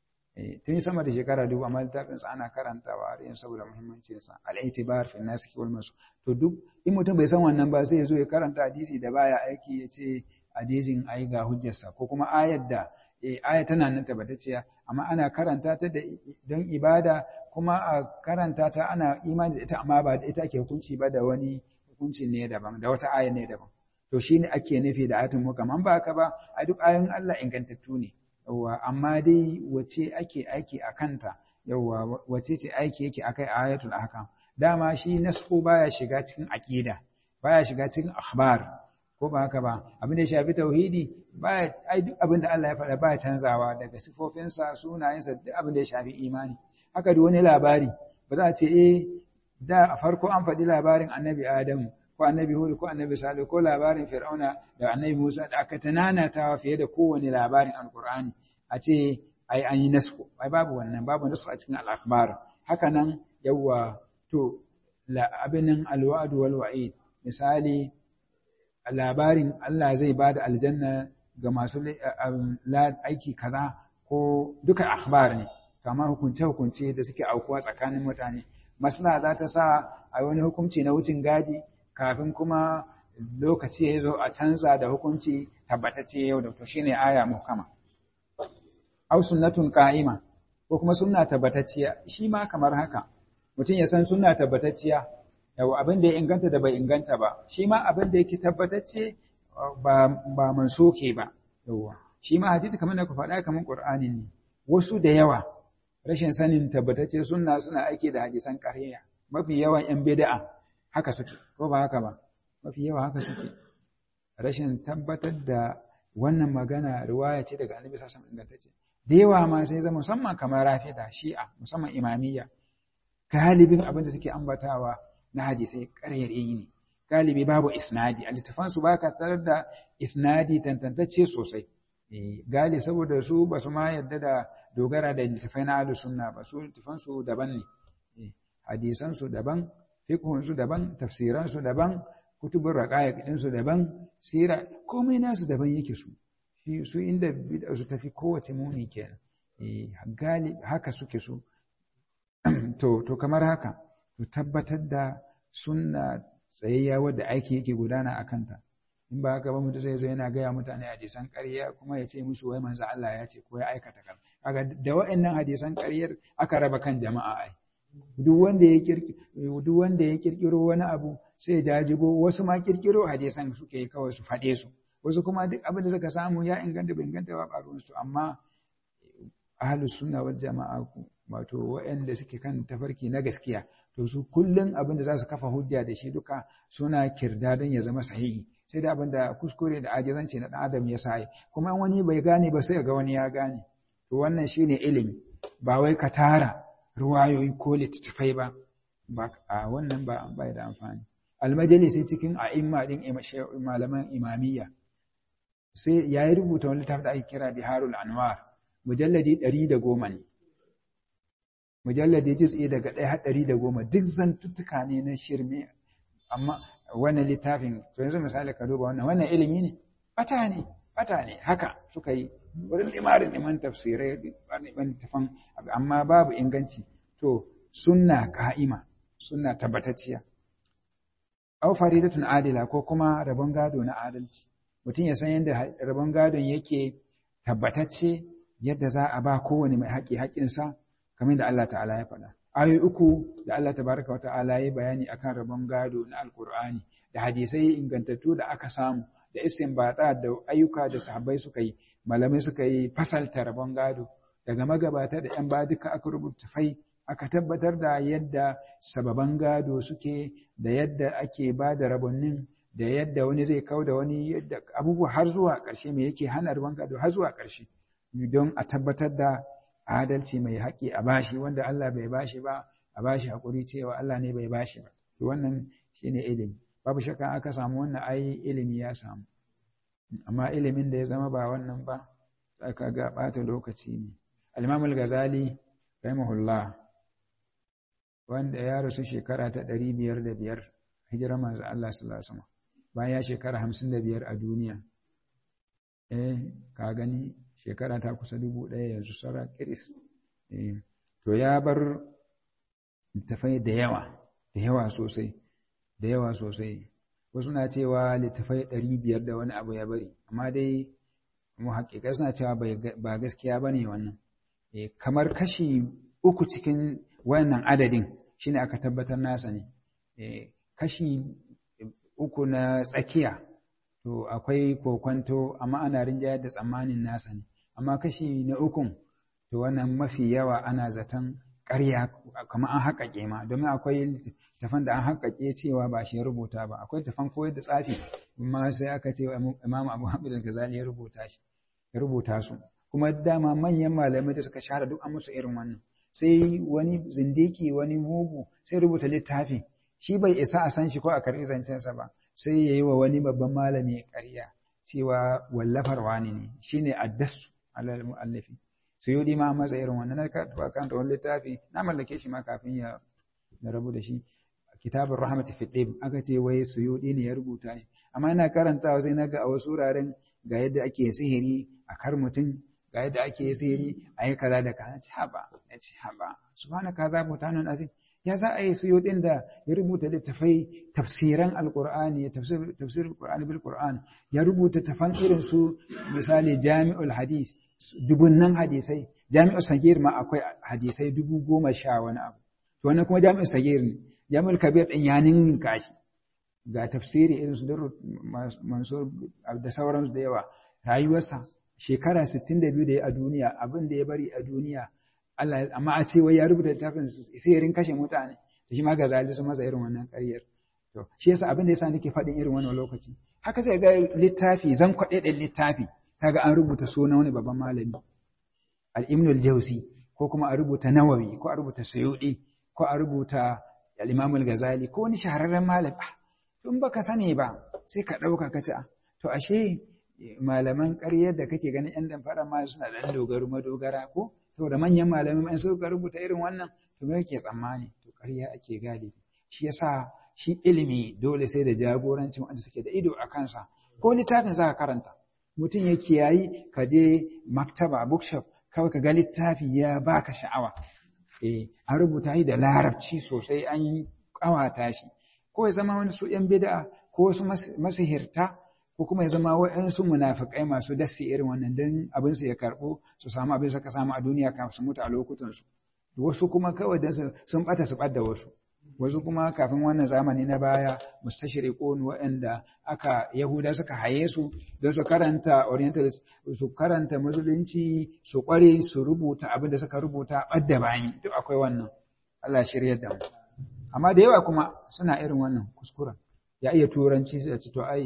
eh tun sama da shekara dubu amma littafin sa ana karantawa har yanzu saboda muhimmancin sa al-i'tibar fi nasikh wal mansukh to duk in mutum bai san wannan ba sai ya zo ya karanta hadisi da baya aiki ya ce hadisin ai ga hujjarsa ko kuma ayar da aya tana nan tabbatacciya amma ana karanta ta don ibada kuma a karanta ta ana imani da ita amma ba da ita ake hukunci ba da wani hukunci ne daban da wata aya ne daban to shine ake nufi da ayatul muhkam an ba haka ba a duk ayoyin Allah ingantattu ne yawa amma dai wace ake aiki a kanta yawa wace ce aiki yake akai ayatul ahkam dama shi nasku baya shiga cikin aqida baya shiga cikin akhbar ko ba haka ba abin da ya shafi tauhidi baya ai duk abin da Allah ya faɗa baya canzawa daga sifofinsa sunayensa duk abin da ya shafi imani haka da wani labari ba za a ce eh da a farko an faɗi labarin annabi Adamu ko annabi Hud ko annabi Salih ko labarin Fir'auna da annabi Musa da aka tananatawa fiye da kowane labarin Alƙur'ani a ce ai an yi nasku ai babu wannan babu nasku a cikin al-akhbar haka nan yawa to la abinin alwa'd wal wa'id misali labarin Allah zai ba da aljanna ga masu aiki kaza ko duka akhbar ne kamar hukunce-hukunce da suke aukuwa tsakanin mutane masana za ta sa a wani hukunci na wucin gadi kafin kuma lokaci ya zo a canza da hukunci tabbatacce yau da to shine aya muhkama aw sunnatun qa'ima ko kuma sunna tabbatacciya shi ma kamar haka mutum ya san sunna tabbatacciya yawa abin da ya inganta da bai inganta ba shi ma abin da yake tabbatacce ba ba mansuke ba yawa shi ma hadisi kamar da ku faɗa kamar qur'ani ne wasu da yawa rashin sanin tabbatacce sunna suna aiki da hadisan ƙarya mafi yawan yan bid'a haka suke ko ba haka ba mafi yawa haka suke rashin tabbatar da wannan magana riwaya ce daga annabi sallallahu alaihi ingantacce da yawa ma sai zama musamman kamar rafida shi'a musamman imamiyya galibin abin da suke ambatawa na hadisai ƙarairayi ne galibi babu isnadi a littafansu ba ka tarar da isnadi tantantacce sosai gali saboda su ba su ma yadda da dogara da littafai na ahlus sunna ba su littafansu daban ne hadisansu daban fiqhunsu daban tafsiransu daban kutubun raqaiq ɗinsu daban sira komai nasu daban yake su shi su inda bid'a su tafi kowace muni kenan gali haka suke su to to kamar haka to tabbatar da sunna tsayayya wadda aiki yake gudana a kanta in ba haka ba mutum zai zo yana gaya mutane hadisan ƙarya kuma ya ce musu wai manzo Allah ya ce ko ya aikata kan kaga da wa'annan hadisan ƙaryar aka raba kan jama'a ai duk wanda ya duk wanda ya kirkiro wani abu sai ya jajibo wasu ma kirkiro hadisan suke yi kawai su faɗe su wasu kuma duk abin da suka samu ya inganta bai inganta ba ƙaruwan su amma ahlus sunna wal jama'a wato waɗanda suke kan tafarki na gaskiya to su kullum abin da za su kafa hujja da shi duka suna kirda don ya zama sahihi sai da abin da kuskure da ajizanci na ɗan adam ya sa kuma wani bai gane ba sai ga wani ya gane to wannan shine ilimi ba wai ka tara ruwayoyi ko littattafai ba ba a wannan ba bai da amfani almajalisi cikin a'imma din malaman imamiyya sai yayi rubuta wani littafi da ake kira biharul anwar mujalladi ɗari da goma ne mujalladi juz'i daga ɗaya har ɗari da goma duk zantuttuka ne na shirme amma wannan littafin to yanzu misali ka duba wannan wannan ilimi ne bata ne bata ne haka suka yi wurin limarin liman tafsirai liman tafan amma babu inganci to sunna ka'ima sunna tabbatacciya aw faridatun adila ko kuma rabon gado na adalci mutum ya san yadda rabon gadon yake tabbatacce yadda za a ba kowane mai haƙi haƙinsa kamar da Allah ta'ala ya faɗa ayoyi uku da Allah tabaraka wa ta'ala ya bayani akan rabon gado na alkur'ani da hadisai ingantattu da aka samu da istinbata da ayyuka da sahabbai suka yi malamai suka yi fasalta rabon gado daga magabata da yan ba duka aka rubuta fai aka tabbatar da yadda sababan gado suke da yadda ake ba da rabonnin da yadda wani zai kau da wani yadda abubuwa har zuwa ƙarshe mai yake hana rabon gado har zuwa ƙarshe don a tabbatar da adalci mai haƙƙi a bashi wanda Allah bai bashi ba a bashi haƙuri cewa Allah ne bai bashi ba to wannan shine ilimi babu shakka aka samu wannan ai ilimi ya samu amma ilimin da ya zama ba wannan ba aka ga ɓata lokaci ne al-Imam al-Ghazali rahimahullah wanda ya rasu shekara ta ɗari biyar da biyar hijirar manzo Allah sallallahu alaihi wasallam bayan ya shekara hamsin da biyar a duniya eh ka gani shekara ta kusa dubu ɗaya yanzu saura kiris to ya bar littafai da yawa da yawa sosai da yawa sosai wasu na cewa littafai ɗari biyar da wani abu ya bari amma dai mu haƙiƙa suna cewa ba gaskiya ba ne wannan kamar kashi uku cikin wannan adadin shine aka tabbatar nasa ne kashi uku na tsakiya to akwai kokwanto amma ana rinjayar da tsammanin nasa ne amma kashi na ukun to wannan mafi yawa ana zaton ƙarya kamar an haƙaƙe ma domin akwai tafan da an haƙaƙe cewa ba shi ya rubuta ba akwai tafan koyar da tsafi amma sai aka ce imam abu hamid al-ghazali ya rubuta shi ya rubuta su kuma dama manyan malamai da suka shahara duk an musu irin wannan sai wani zindiki wani mugu sai rubuta littafi shi bai isa a san shi ko a karɓi zancensa ba sai ya yi wa wani babban malami ƙarya cewa wallafar wani ne shine addasu alal mu'allafi suyudi ma masa irin wannan na karɓa kan wani littafi na mallake shi ma kafin ya na rabu da shi kitabun rahmatu fi ɗib aka ce wai suyudi ne ya rubuta shi amma ina karantawa sai na ga a wasu wuraren ga yadda ake sihiri a kar mutum ga yadda ake sihiri a yi kaza da kaza ci haba ya ci haba subhanaka za mu tanan azim ya za a yi suyudin da ya rubuta littafai tafsiran alqur'ani tafsir tafsir alqur'ani bil qur'an ya rubuta tafan irin su misali jami'ul hadis dubunnan hadisai jami'ul sagir ma akwai hadisai dubu goma sha wani abu to wannan kuma jami'ul sagir ne jami'ul kabir din ya ninka shi ga tafsiri irin su mansur da sauransu da yawa rayuwarsa shekara 62 da ya a duniya abin da ya bari a duniya Allah amma a ce wai ya rubuta littafin sihirin kashe mutane da shi ma ga zali su masa irin wannan ƙaryar to shi yasa abin da yasa nake faɗin irin wannan lokaci haka sai ga littafi zan kwaɗe ɗin littafi kaga an rubuta sunan wani babban malami al-Ibn al-Jawzi ko kuma a rubuta Nawawi ko a rubuta Suyuti ko a rubuta al-Imam al-Ghazali ko wani shahararren malami tun baka sani ba sai ka ɗauka ka ci to ashe malaman ƙaryar da kake ganin ‘yan damfara ma suna ɗan dogaro madogara ko saboda manyan malamai in suka rubuta irin wannan to me yake tsammani to ƙarya ake galibi shi yasa shi ilimi dole sai da jagorancin wanda suke da ido a kansa ko littafin za ka karanta mutum ya kiyayi ka je maktaba bookshop kawai ka ga littafi ya baka sha'awa eh an rubuta shi da larabci sosai an ƙawata shi ko ya zama wani su ‘yan bid'a ko wasu masihirta ko kuma ya zama wa'yansu munafikai masu dasi irin wannan don abin su ya karɓo su samu abin suka samu a duniya kafin su mutu a lokutansu wasu kuma kawai don sun ɓata su ɓadda wasu wasu kuma kafin wannan zamani na baya mustashriqun waɗanda aka yahuda suka haye su don su karanta orientalist su karanta musulunci su kware su rubuta abin da suka rubuta ɓadda bayan duk akwai wannan Allah shirya da mu amma da yawa kuma suna irin wannan kuskuren ya iya turanci sai ce to ai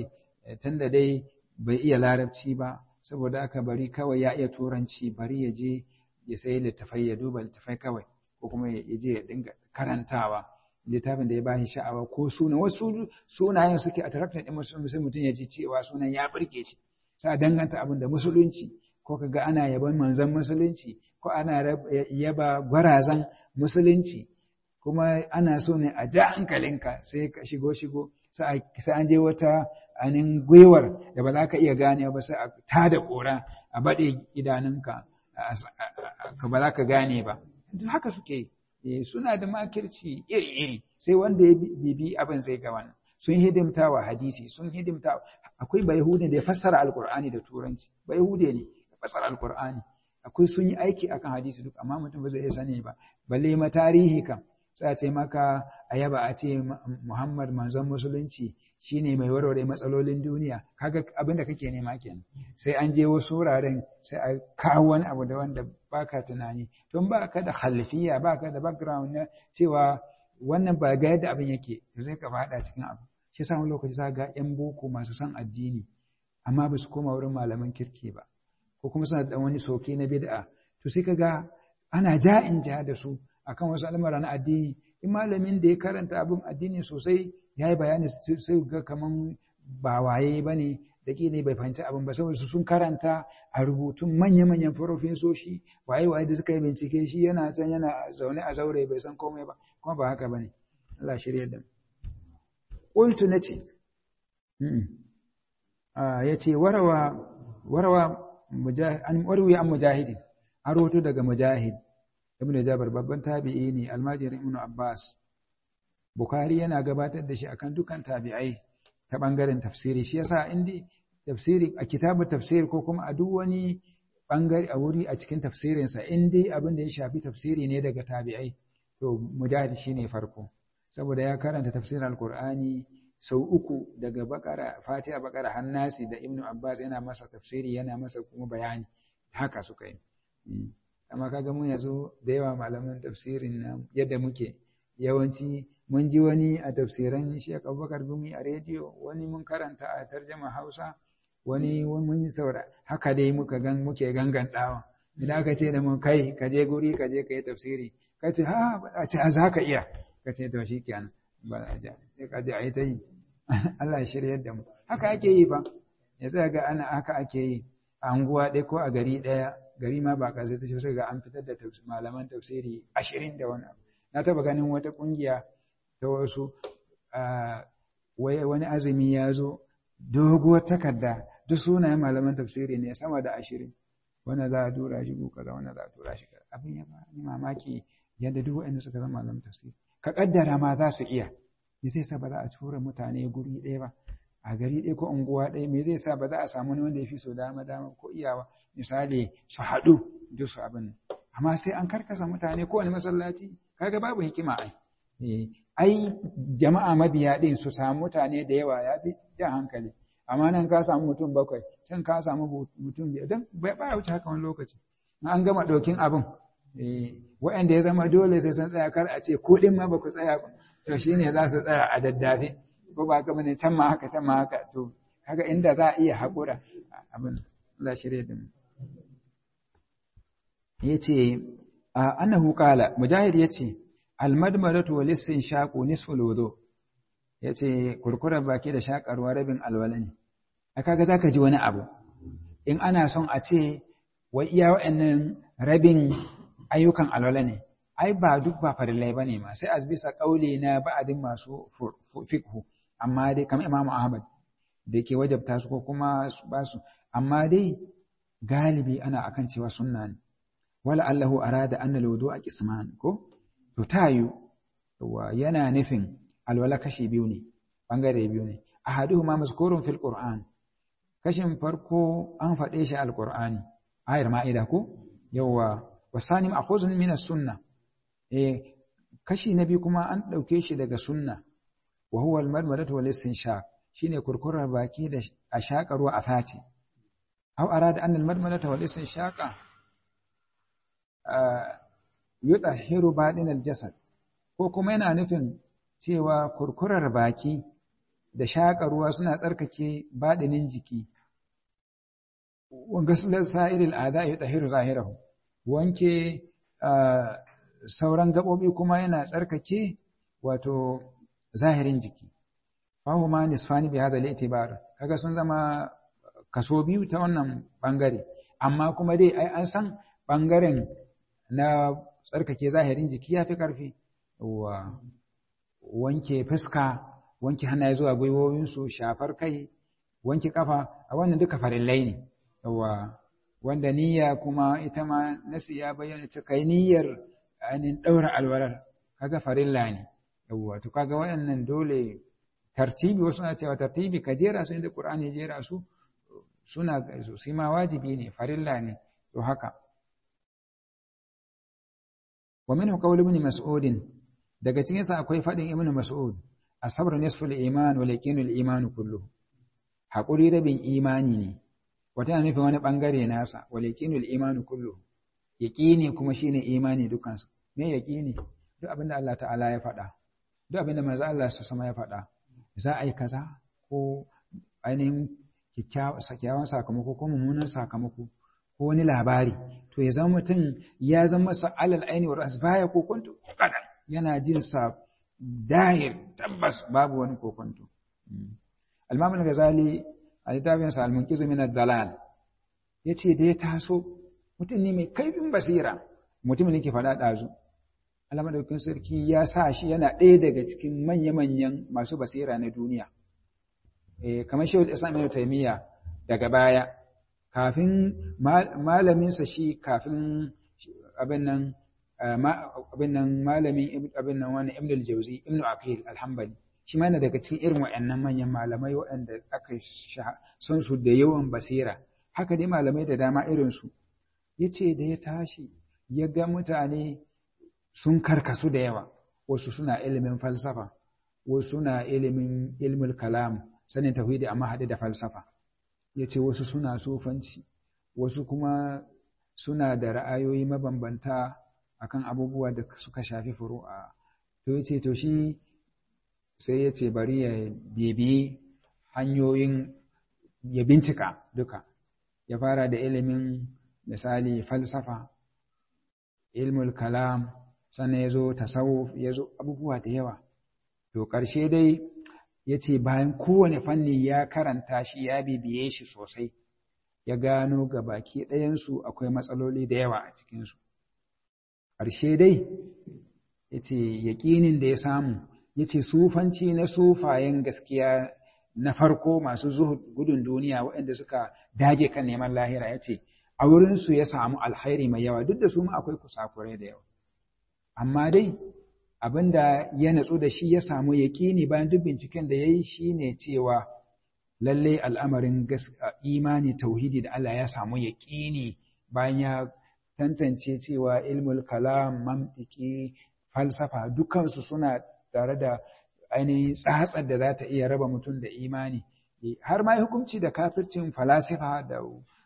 tunda dai bai iya larabci ba saboda aka bari kawai ya iya turanci bari ya je ya sayi littafai ya duba littafai kawai ko kuma ya je ya dinga karantawa littafin da ya bashi sha'awa ko suna wasu sunayen suke attracted din musulmi sai mutum ya ji cewa sunan ya burge shi sai danganta abin da musulunci ko kaga ana yaban manzon musulunci ko ana yaba gwarazan musulunci kuma ana so ne a ja hankalinka sai ka shigo shigo sai an je wata anin gwiwar da ba za ka iya gane ba sai a tada kora a baɗe idanunka ka ba za ka gane ba duk haka suke suna da makirci iri-iri sai wanda ya bibi abin zai ga wannan sun hidimta wa hadisi sun hidimta akwai bayahudin da ya fassara alkur'ani da turanci bayahude ne ya fassara alkur'ani akwai sun yi aiki akan hadisi duk amma mutum ba zai iya sani ba balle ma tarihi kam sai a ce maka a yaba a ce Muhammad manzon musulunci shine mai warware matsalolin duniya kaga abin da kake nema kenan sai an je wasu wuraren sai a kawo wani abu da wanda baka tunani don baka da khalfiya baka da background na cewa wannan ba ga yadda abin yake to sai ka fada cikin abu shi yasa wani lokaci za ga yan boko masu son addini amma ba su koma wurin malaman kirki ba ko kuma suna da wani soke na bid'a to sai kaga ana ja'in ja da su akan wasu al'amura na addini in malamin da ya karanta abin addini sosai ya yi bayani sai ga kaman ba waye ba ne da ne bai fahimci abin ba saboda sun karanta a rubutun manya-manyan farofesoshi waye waye da suka yi bincike shi yana can yana zaune a zaure bai san komai ba kuma ba haka ba ne Allah shirya da ƙultu na ce ya ce warawa warawa an warwi an mujahidin an rahoto daga mujahid ibnu jabar babban tabi'i ne almajirin ibnu abbas bukhari yana gabatar da shi akan dukan tabi'ai ta bangaren tafsiri shi yasa indi tafsiri a kitabu tafsir ko kuma a duk wani bangare a wuri a cikin tafsirin sa indi abin da ya shafi tafsiri ne daga tabi'ai to mujahid shine farko saboda ya karanta tafsirin alqur'ani sau uku daga bakara fatiha bakara hannasi da ibnu abbas yana masa tafsiri yana masa kuma bayani haka suka yi amma kaga mun yanzu da yawa malaman tafsirin na yadda muke yawanci mun ji wani a tafsiran Sheikh Abubakar Gumi a rediyo wani mun karanta a tarjama Hausa wani mun saura haka dai muka gan muke gangan dawa idan aka ce da mun kai ka je guri ka je ka yi tafsiri ka ce ha a ce a za ka iya ka ce to shi kenan ba a ja sai ka je a yi ta yi Allah ya shiryar da mu haka ake yi fa ya tsaya ga ana haka ake yi a anguwa ɗaya ko a gari ɗaya gari ma ba kasai ta sai ga an fitar da malaman tafsiri ashirin da wani abu na taba ganin wata kungiya ta wasu wani azumi ya zo doguwar takarda duk sunayen malaman tafsiri ne sama da ashirin wanda za a tura shi ko kaza wanda za a tura shi kaza abin ya ba ni mamaki yadda duk wanda suka zama malaman tafsiri ka kaddara ma za su iya me zai sa ba za a tura mutane guri ɗaya ba a gari ɗaya ko unguwa ɗaya me zai sa ba za a samu wani wanda ya fi so dama dama ko iyawa misali su haɗu duk su abin amma sai an karkasa mutane kowane masallaci kaga babu hikima ai ai jama'a mabiya ɗin su samu mutane da yawa ya fi jan hankali amma nan ka samu mutum bakwai can ka samu mutum biyar don ba wuce haka wani lokaci an gama ɗaukin abin wa'anda ya zama dole sai sun tsaya kar a ce ko ɗin ma ba ku tsaya to shine za su tsaya a daddafe ko ba ka bane can ma haka can ma haka to kaga inda za a iya haƙura abin Allah shirye da mu yace annahu qala mujahid yace almadmadatu wal istinshaqu nisful wudu yace kurkurar baki da shakarwa rabin alwala ne a kaga zaka ji wani abu in ana son a ce wai iya wa'annan rabin ayyukan alwala ne ai ba duk ba farillai bane ma sai a bisa kauli na ba'adin masu fiqhu amma dai kamar Imam Ahmad da ke wajabta su ko kuma ba su amma dai galibi ana akan cewa sunna ne wala allahu arada anna alwudu'a qisman ko to tayu wa yana nufin alwala kashi biyu ne bangare biyu ne ahaduhuma mazkurun fil qur'an kashin farko an faɗe shi alqur'ani ayar ma'ida ko yawa wasani ma'khuzun min as-sunnah eh kashi na biyu kuma an dauke shi daga sunna wa huwa al-marmadatu wal istinshaq shine kurkurar baki da a shaƙa ruwa a face aw arada anna al-marmadatu wal istinshaqa yutahhiru badin al-jasad ko kuma yana nufin cewa kurkurar baki da shaƙa ruwa suna tsarkake baɗinin jiki wa gaslar sa'iril ada ya tahiru zahirahu wanke sauran gaɓoɓi kuma yana tsarkake wato zahirin jiki fahu ma nisfani bi hadha al-i'tibar kaga sun zama kaso biyu ta wannan bangare amma kuma dai ai an san bangaren na tsarkake zahirin jiki yafi karfi wa wanke fuska wanke hannaye zuwa gwiwowinsu shafar kai wanke kafa a wannan duka farillai ne yawa wanda niyya kuma ita ma nasi ya bayyana ta kai niyyar ainihin ɗaura alwalar kaga farilla ne yawa to kaga waɗannan dole tartibi wasu na cewa tartibi ka jera su inda Qur'ani jera su suna su ma wajibi ne farilla ne to haka wa minhu qawl ibn mas'ud daga cikin sa akwai fadin ibn mas'ud asabr nisful iman wal yaqinul iman kullu hakuri rabin imani ne wata nufin wani bangare nasa wal yaqinul iman kullu yaqini kuma shine imani dukansu me yaqini duk abinda Allah ta'ala ya faɗa duk abinda manzo Allah sama ya faɗa za a yi kaza ko ainihin kyakkyawan sakamako ko mummunan sakamako ko wani labari to ya zama mutum ya zama masa alal aini wa baya kokonto kadan yana jin sa dahir tabbas babu wani kokonto al-imam al-ghazali a littafin sa al-munqiz min ad-dalal yace da ya taso mutum ne mai kaifin basira mutum ne ke faɗa ɗazu Allah madaukakin sarki ya sa shi yana ɗaya daga cikin manya-manyan masu basira na duniya. Eh, kamar Shehu Islam Ibn Taymiyyah daga baya, kafin malaminsa shi kafin abin nan abin nan malamin abin nan wani Ibn al-Jawzi Ibn Aqil al-Hanbali shi ma yana daga cikin irin waɗannan manyan malamai waɗanda aka son su da yawan basira haka dai malamai da dama irin su yace da ya tashi ya ga mutane sun karkasu da yawa wasu suna ilimin falsafa wasu suna ilimin ilmul kalam sanin tauhidi amma haɗe da falsafa yace wasu suna sufanci wasu kuma suna da ra'ayoyi mabambanta akan abubuwa da suka shafi furu'a to yace to shi sai yace bari ya bibi hanyoyin ya bincika duka ya fara da ilimin misali falsafa ilmul kalam sannan ya zo tasawuf ya zo abubuwa da yawa to ƙarshe dai ya ce bayan kowane fanni ya karanta shi ya bibiye shi sosai ya gano ga baki ɗayansu akwai matsaloli da yawa a cikinsu ƙarshe dai ya ce yaƙinin da ya samu ya ce sufanci na sufayen gaskiya na farko masu gudun duniya waɗanda suka dage kan neman lahira ya ce a wurinsu ya samu alkhairi mai yawa duk da su ma akwai kusakurai da yawa amma dai abin da ya natsu da shi ya samu yaƙini bayan duk binciken da ya yi shi ne cewa lalle al'amarin imani tauhidi da Allah ya samu yaƙini bayan ya tantance cewa ilmul kalam mantiki falsafa dukansu suna tare da ainihin tsatsar da za ta iya raba mutum da imani har ma hukunci da kafircin falasifa da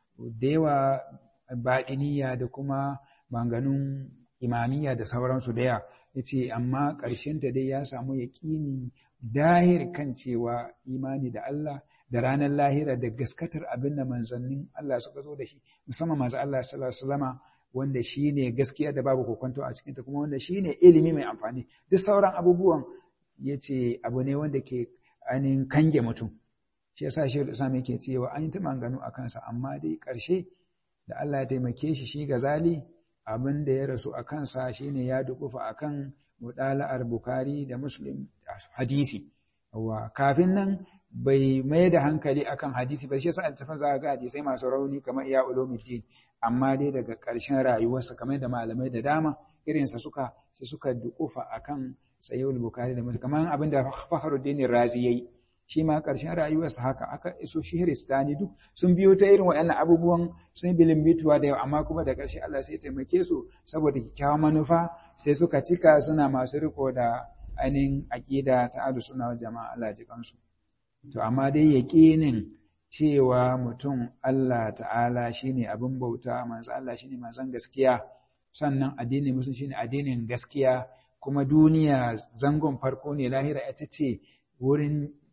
yawa baɗiniya da kuma banganun imamiyya da sauransu da yawa ya ce amma ƙarshenta dai ya samu yaƙini dahir kan cewa imani da Allah da ranar lahira da gaskatar abin da manzannin Allah suka zo da shi musamman masu Allah sallallahu alaihi wasallama wanda shi ne gaskiya da babu kokonto a cikinta kuma wanda shi ne ilimi mai amfani duk sauran abubuwan ya ce abu ne wanda ke ainihin kange mutum shi yasa shi da sami yake cewa an yi ta manganu a kansa amma dai ƙarshe da Allah ya taimake shi shi gazali abin da ya rasu a kansa shine ya dukufa akan mudala'ar Bukhari da Muslim hadisi wa kafin nan bai mai da hankali akan hadisi ba shi yasa altafan za ga hadisai masu rauni kamar iya ulumuddin amma dai daga ƙarshen rayuwarsa kamar da malamai da dama irinsa suka sai suka dukufa akan sayyid Bukhari da Muslim kamar abin da Fakhruddin Razi yayi shi ma ƙarshen rayuwarsa haka aka iso shi Hiristani duk sun biyo ta irin waɗannan abubuwan sun bilimbituwa da yawa amma kuma da ƙarshe Allah sai taimake su saboda kyakkyawan manufa sai suka cika suna masu riko da ainihin aƙida ta adu suna jama'a Allah ji kansu to amma dai yaƙinin cewa mutum Allah ta'ala shine abin bauta manzo Allah shine manzon gaskiya sannan addinin musulunci shine addinin gaskiya kuma duniya zangon farko ne lahira ita ce wurin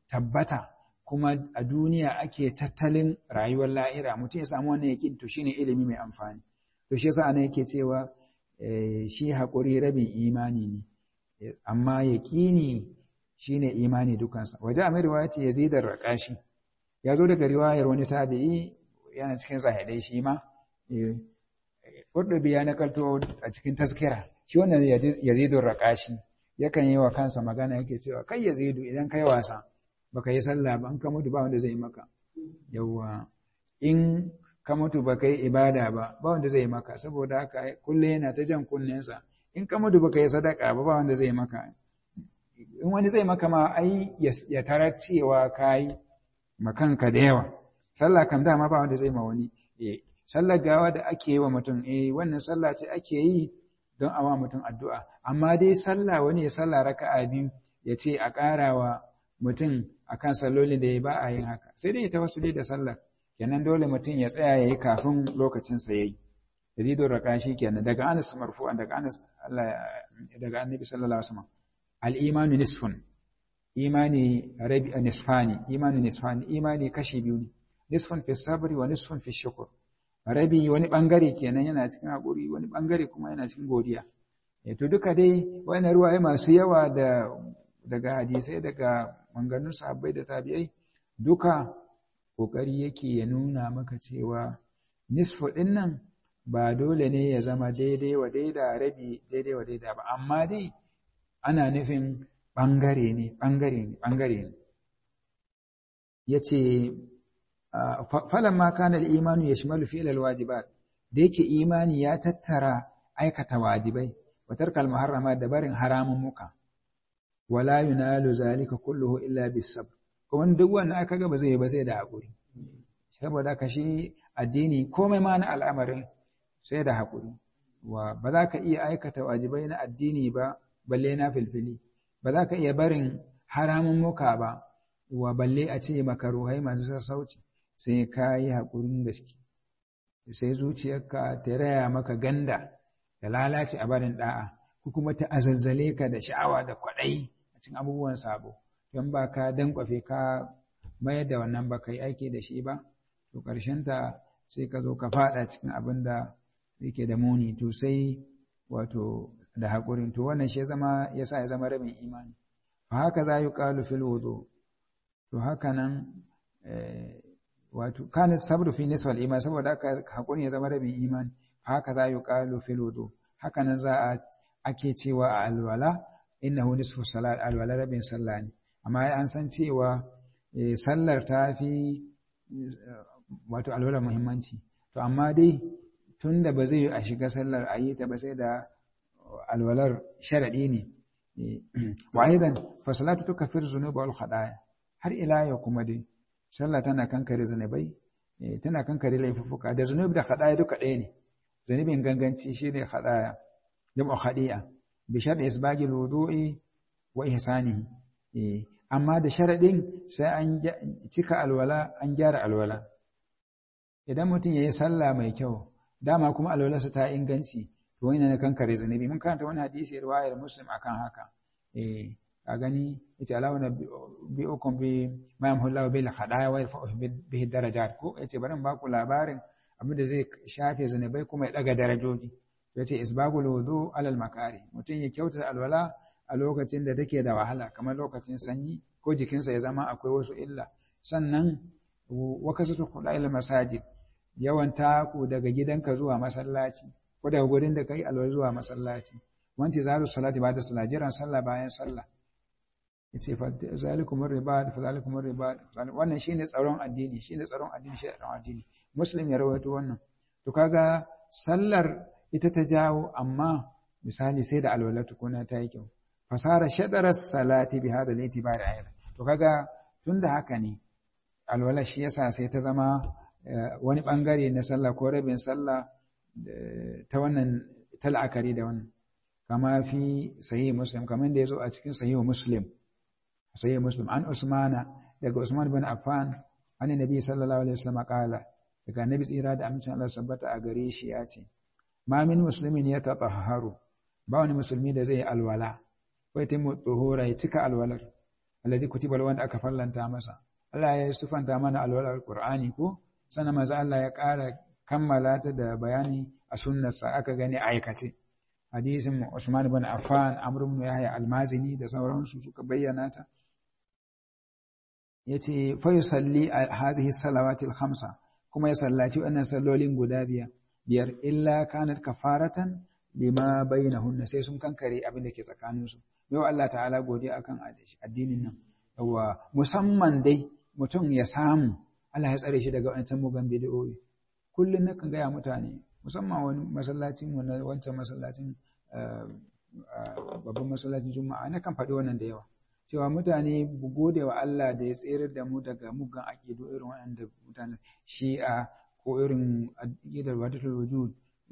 tabbata kuma a duniya ake tattalin rayuwar lahira mutum ya samu wannan yakin to shine ilimi mai amfani to shi yasa ana yake cewa shi haƙuri rabin imani ne amma yaƙini shine imani dukansa waje a mai riwaya ce yazidar raƙashi ya zo daga riwayar wani tabi'i yana cikin zahidai shi ma Ƙurɗubi ya nakalto a cikin taskira shi wannan yazidun raƙashi yakan yi wa kansa magana yake cewa kai yazidu idan kai wasa baka yi sallah ba in ka mutu ba wanda zai maka yawwa in ka mutu baka yi ibada ba ba wanda zai maka saboda haka kullum yana ta jan kunnensa in ka mutu baka yi sadaka ba ba wanda zai maka in wani zai maka ma ai ya tarar cewa kai makanka da yawa sallah kam dama ba wanda zai ma wani eh sallar gawa da ake yi wa mutum eh wannan sallah ce ake yi don a wa mutum addu'a amma dai sallah wani ya sallah raka'a biyu ya ce a ƙarawa mutum akan sallolin da ya ba a yin haka sai dai ta wasu da sallar kenan dole mutum ya tsaya ya yi kafin lokacin sa yayi yazidun raqashi kenan daga Anas marfu'an daga Anas Allah daga Annabi sallallahu alaihi wasallam al-imanu nisfun imani rabi nisfani imani nisfani imani kashi biyu ne nisfun fi sabri wa nisfun fi shukr rabi wani bangare kenan yana cikin hakuri wani bangare kuma yana cikin godiya eh to duka dai wannan ruwaye masu yawa da daga hadisai daga manganun sahabbai da tabi'ai duka kokari yake ya nuna maka cewa nisfu din nan ba dole ne ya zama daidai wa daida rabi daidai wa daida ba amma dai ana nufin ɓangare ne ɓangare ne ɓangare ne ya ce falon ma kanar imanu ya shimalu fi'ilal wajibat da yake imani ya tattara aikata wajibai watar kalmaharrama da barin haramun muka wala yunalu zalika kulluhu illa bisab kuma duk wanda aka ga ba zai ba sai da haƙuri saboda ka shi addini komai ma na al'amarin sai da haƙuri wa ba za ka iya aikata wajibai na addini ba balle na filfili ba za ka iya barin haramun muka ba wa balle a ce makaruhai masu sassauci sai ka yi haƙurin gaske sai zuciyarka ta raya maka ganda da lalace a barin da'a ko kuma ta azalzale ka da sha'awa da kwaɗayi a cikin abubuwan sabo don ba ka dankwafe ka mayar da wannan ba ka yi aiki da shi ba to ta sai ka zo ka faɗa cikin abin da yake da muni to sai wato da haƙurin to wannan shi zama ya sa ya zama rabin imani fa haka za yi ƙalu fil wudu to haka nan wato kana sabru fi nisfal iman saboda haka haƙurin ya zama rabin imani fa haka za yi ƙalu fil wudu haka nan za a ake cewa a alwala innahu nisfu salat alwala rabin sallah ne amma an san cewa sallar ta fi wato alwala muhimmanci to amma dai tunda ba zai yi a shiga sallar a yi ta ba sai da alwalar sharaɗi ne wa aidan fa salatu tukaffir zunuba wal khadaya har ila yau kuma dai sallah tana kankare zunubai tana kankare laifuffuka da zunubi da khadaya duka ɗaya ne zunubin ganganci shine khadaya jam'u khadi'a bi shar'i isbagi wudu'i wa ihsanihi amma da sharaɗin sai an cika alwala an gyara alwala idan mutum yayi sallah mai kyau dama kuma alwalarsa ta inganci to wani na kankare zunubi mun karanta wani hadisi riwayar muslim akan haka eh ka gani yace alawa na bi ukum bi ma yamhullahu bil khadaya wa yarfa'u bihi darajat ko yace bari ba ku labarin abin da zai shafe zunubai kuma ya daga darajoji yace isbagul wudu alal makari mutum ya kyauta alwala a lokacin da take da wahala kamar lokacin sanyi ko jikinsa ya zama akwai wasu illa sannan wakasatu khuda'il masajid yawan taku daga gidanka zuwa masallaci ko daga gurin da kai alwala zuwa masallaci wanti zalu salati ba da sallah jiran sallah bayan sallah yace fa zalikum ribat fa zalikum ribat wannan shine tsaron addini shine tsaron addini shi tsaron addini muslim ya rawaito wannan to kaga sallar ita ta jawo amma misali sai da alwala tukuna ta yi kyau fasara shadara salati bi hada al-itibar ayran to kaga tunda haka ne alwala shi yasa sai ta zama wani bangare na sallah ko rabin sallah ta wannan ta la'akari da wannan kama fi sahih muslim kamar da yazo a cikin sahih muslim sahih muslim an usmana daga usman bin affan an nabi sallallahu alaihi wasallam kala daga nabi tsira da amincin Allah sabbata a gare shi ya ce ma min muslimin ya tatahharu ba wani musulmi da zai alwala ko ya timu tsohora ya cika alwalar allazi kutiba wanda aka fallanta masa Allah ya sufanta mana alwalar Qur'ani ko sannan manzo Allah ya ƙara kammala ta da bayani a sunnarsa aka gani aikace hadisin Usman ibn Affan Amr ibn Yahya al-Mazini da sauransu suka bayyana ta yace fa yusalli hadhihi salawati al-khamsa kuma ya sallaci wannan sallolin guda biyar biyar illa kanat kafaratan lima bainahunna sai sun kankare abin da ke tsakaninsu yau Allah ta'ala godiya akan addinin nan yawa musamman dai mutum ya samu Allah ya tsare shi daga wancan mugan bid'o'i kullun nakan gaya mutane musamman wani masallacin mu na wancan masallacin babban masallacin juma'a na kan faɗi wannan da yawa cewa mutane gode wa Allah da ya tsere da mu daga mugan aƙidu irin waɗanda mutane shi'a ko irin aƙidar wadatul wujud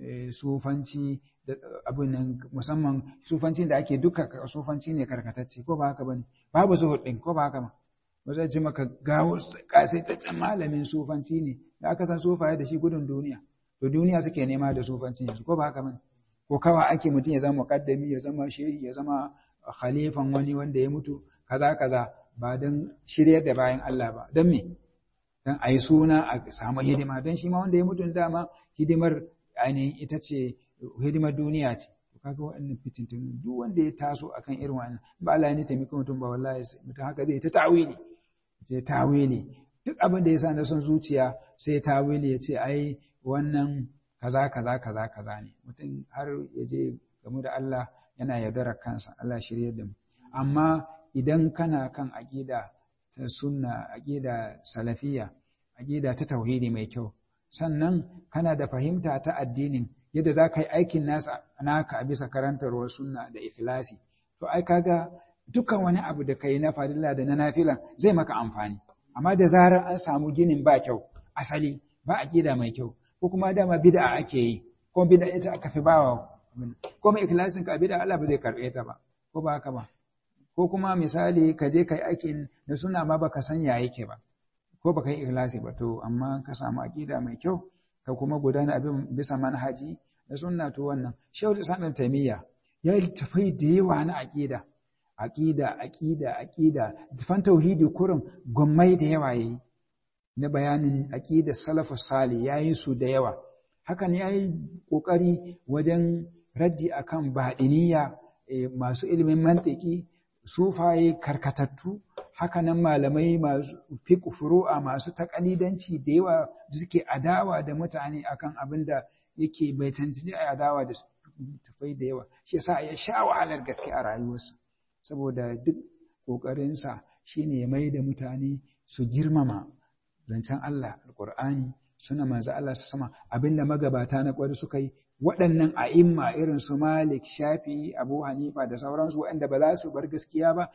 sufanci da abin nan musamman sufancin da ake duka sufanci ne karkatacce ko ba haka bane babu zuhud din ko ba haka ba ba zai ji maka gawo kasaitaccen malamin sufanci ne da aka san sufaye da shi gudun duniya to duniya suke nema da sufanci yanzu ko ba haka bane ko kawa ake mutum ya zama muqaddami ya zama shehi ya zama khalifan wani wanda ya mutu kaza kaza ba don shiryar da bayan Allah ba don me don a yi suna a samu hidima don shi ma wanda ya mutu dama hidimar ainihin ita ce hidimar duniya ce to kaga waɗannan fitintunu duk wanda ya taso akan irin wannan ba Allah ya taimaka mutum ba wallahi mutum haka zai ta tawili sai tawili duk abin da ya sa na son zuciya sai tawili ya ce ai wannan kaza kaza kaza kaza ne mutum har ya je gamu da Allah yana yaudarar kansa Allah shirye da mu amma idan kana kan aqida ta sunna aqida salafiya aqida ta tauhidi mai kyau sannan kana da fahimta ta addinin yadda za ka yi aikin nasa naka a bisa karantarwar sunna da ikhlasi to ai kaga dukkan wani abu da kai na farilla da na nafila zai maka amfani amma da zarar an samu ginin ba kyau asali ba aqida mai kyau ko kuma dama bid'a ake yi ko bid'a ita aka fi bawa ko mai ikhlasin ka bid'a Allah ba zai karbe ta ba ko ba haka ba ko kuma misali ka je kai aikin da suna ma baka san ya yake ba ko baka yi ikhlasi ba to amma ka samu aqida mai kyau ka kuma gudana abin bisa manhaji da sunna to wannan shehu islam taimiyya ya yi tafai da yawa na aqida aqida aqida aqida tafan tauhidi kurin gwammai da yawa yayi na bayanin aqida salafus salih yayi su da yawa hakan yayi kokari wajen raddi akan baɗiniya masu ilimin mantiki sufaye karkatattu hakanan malamai masu fiqh furu'a masu takalidanci da yawa da suke adawa da mutane akan abin da yake bai tantance a adawa da tafai da yawa shi yasa ya sha wahalar gaske a rayuwarsa saboda duk kokarinsa shine ya mai da mutane su girmama zancen Allah alqur'ani suna manzo Allah su sama abinda magabata na kwari suka yi waɗannan a'imma irin su Malik Shafi Abu Hanifa da sauransu waɗanda ba za su bar gaskiya ba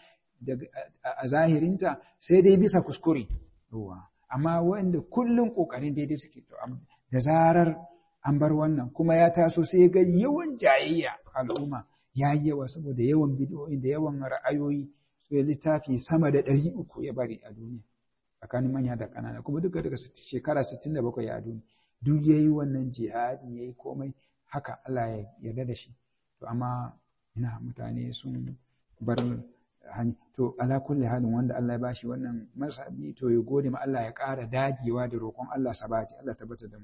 a zahirinta sai dai bisa kuskure amma waɗanda kullum ƙoƙarin daidai suke to da zarar an bar wannan kuma ya taso sai ga yawan jayayya al'umma ya yi yawa saboda yawan bidiyoyi da yawan ra'ayoyi sai littafi sama da ɗari uku ya bari a duniya tsakanin manya da ƙanana kuma duka daga shekara sittin da bakwai a duniya duk ya yi wannan jihadi ya yi komai haka Allah ya yarda da shi to amma ina mutane sun bar hanya to ala kulli halin wanda Allah ya bashi wannan masabi to ya gode ma Allah ya ƙara dagewa da roƙon Allah sabati Allah tabbata da mu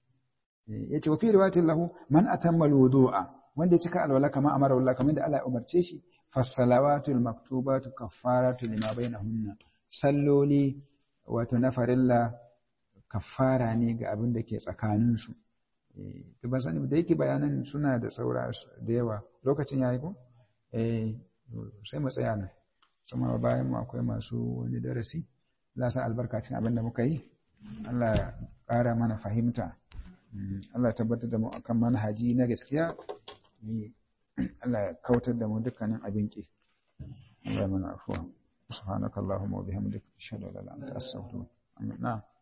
yace wa fi riwayatin lahu man atamma alwudu'a wanda ya cika alwala kama amara Allah kamar da Allah ya umarce shi fasalawatul maktubatu kaffaratu lima bainahunna salloli wato na farilla kaffara ne ga abin da ke tsakanin su to ban sani da yake bayanan suna da saura da yawa lokacin yayi ko eh sai mu tsaya nan kuma bayan mu akwai masu wani darasi Allah sa albarka cikin abin da muka yi Allah ya ƙara mana fahimta Allah ya tabbatar da mu akan manhaji na gaskiya Allah ya kautar da mu dukkanin abin ki Allah mana afuwa subhanakallahumma wa bihamdika ashhadu an la ilaha illa anta astaghfiruka wa atubu ilaik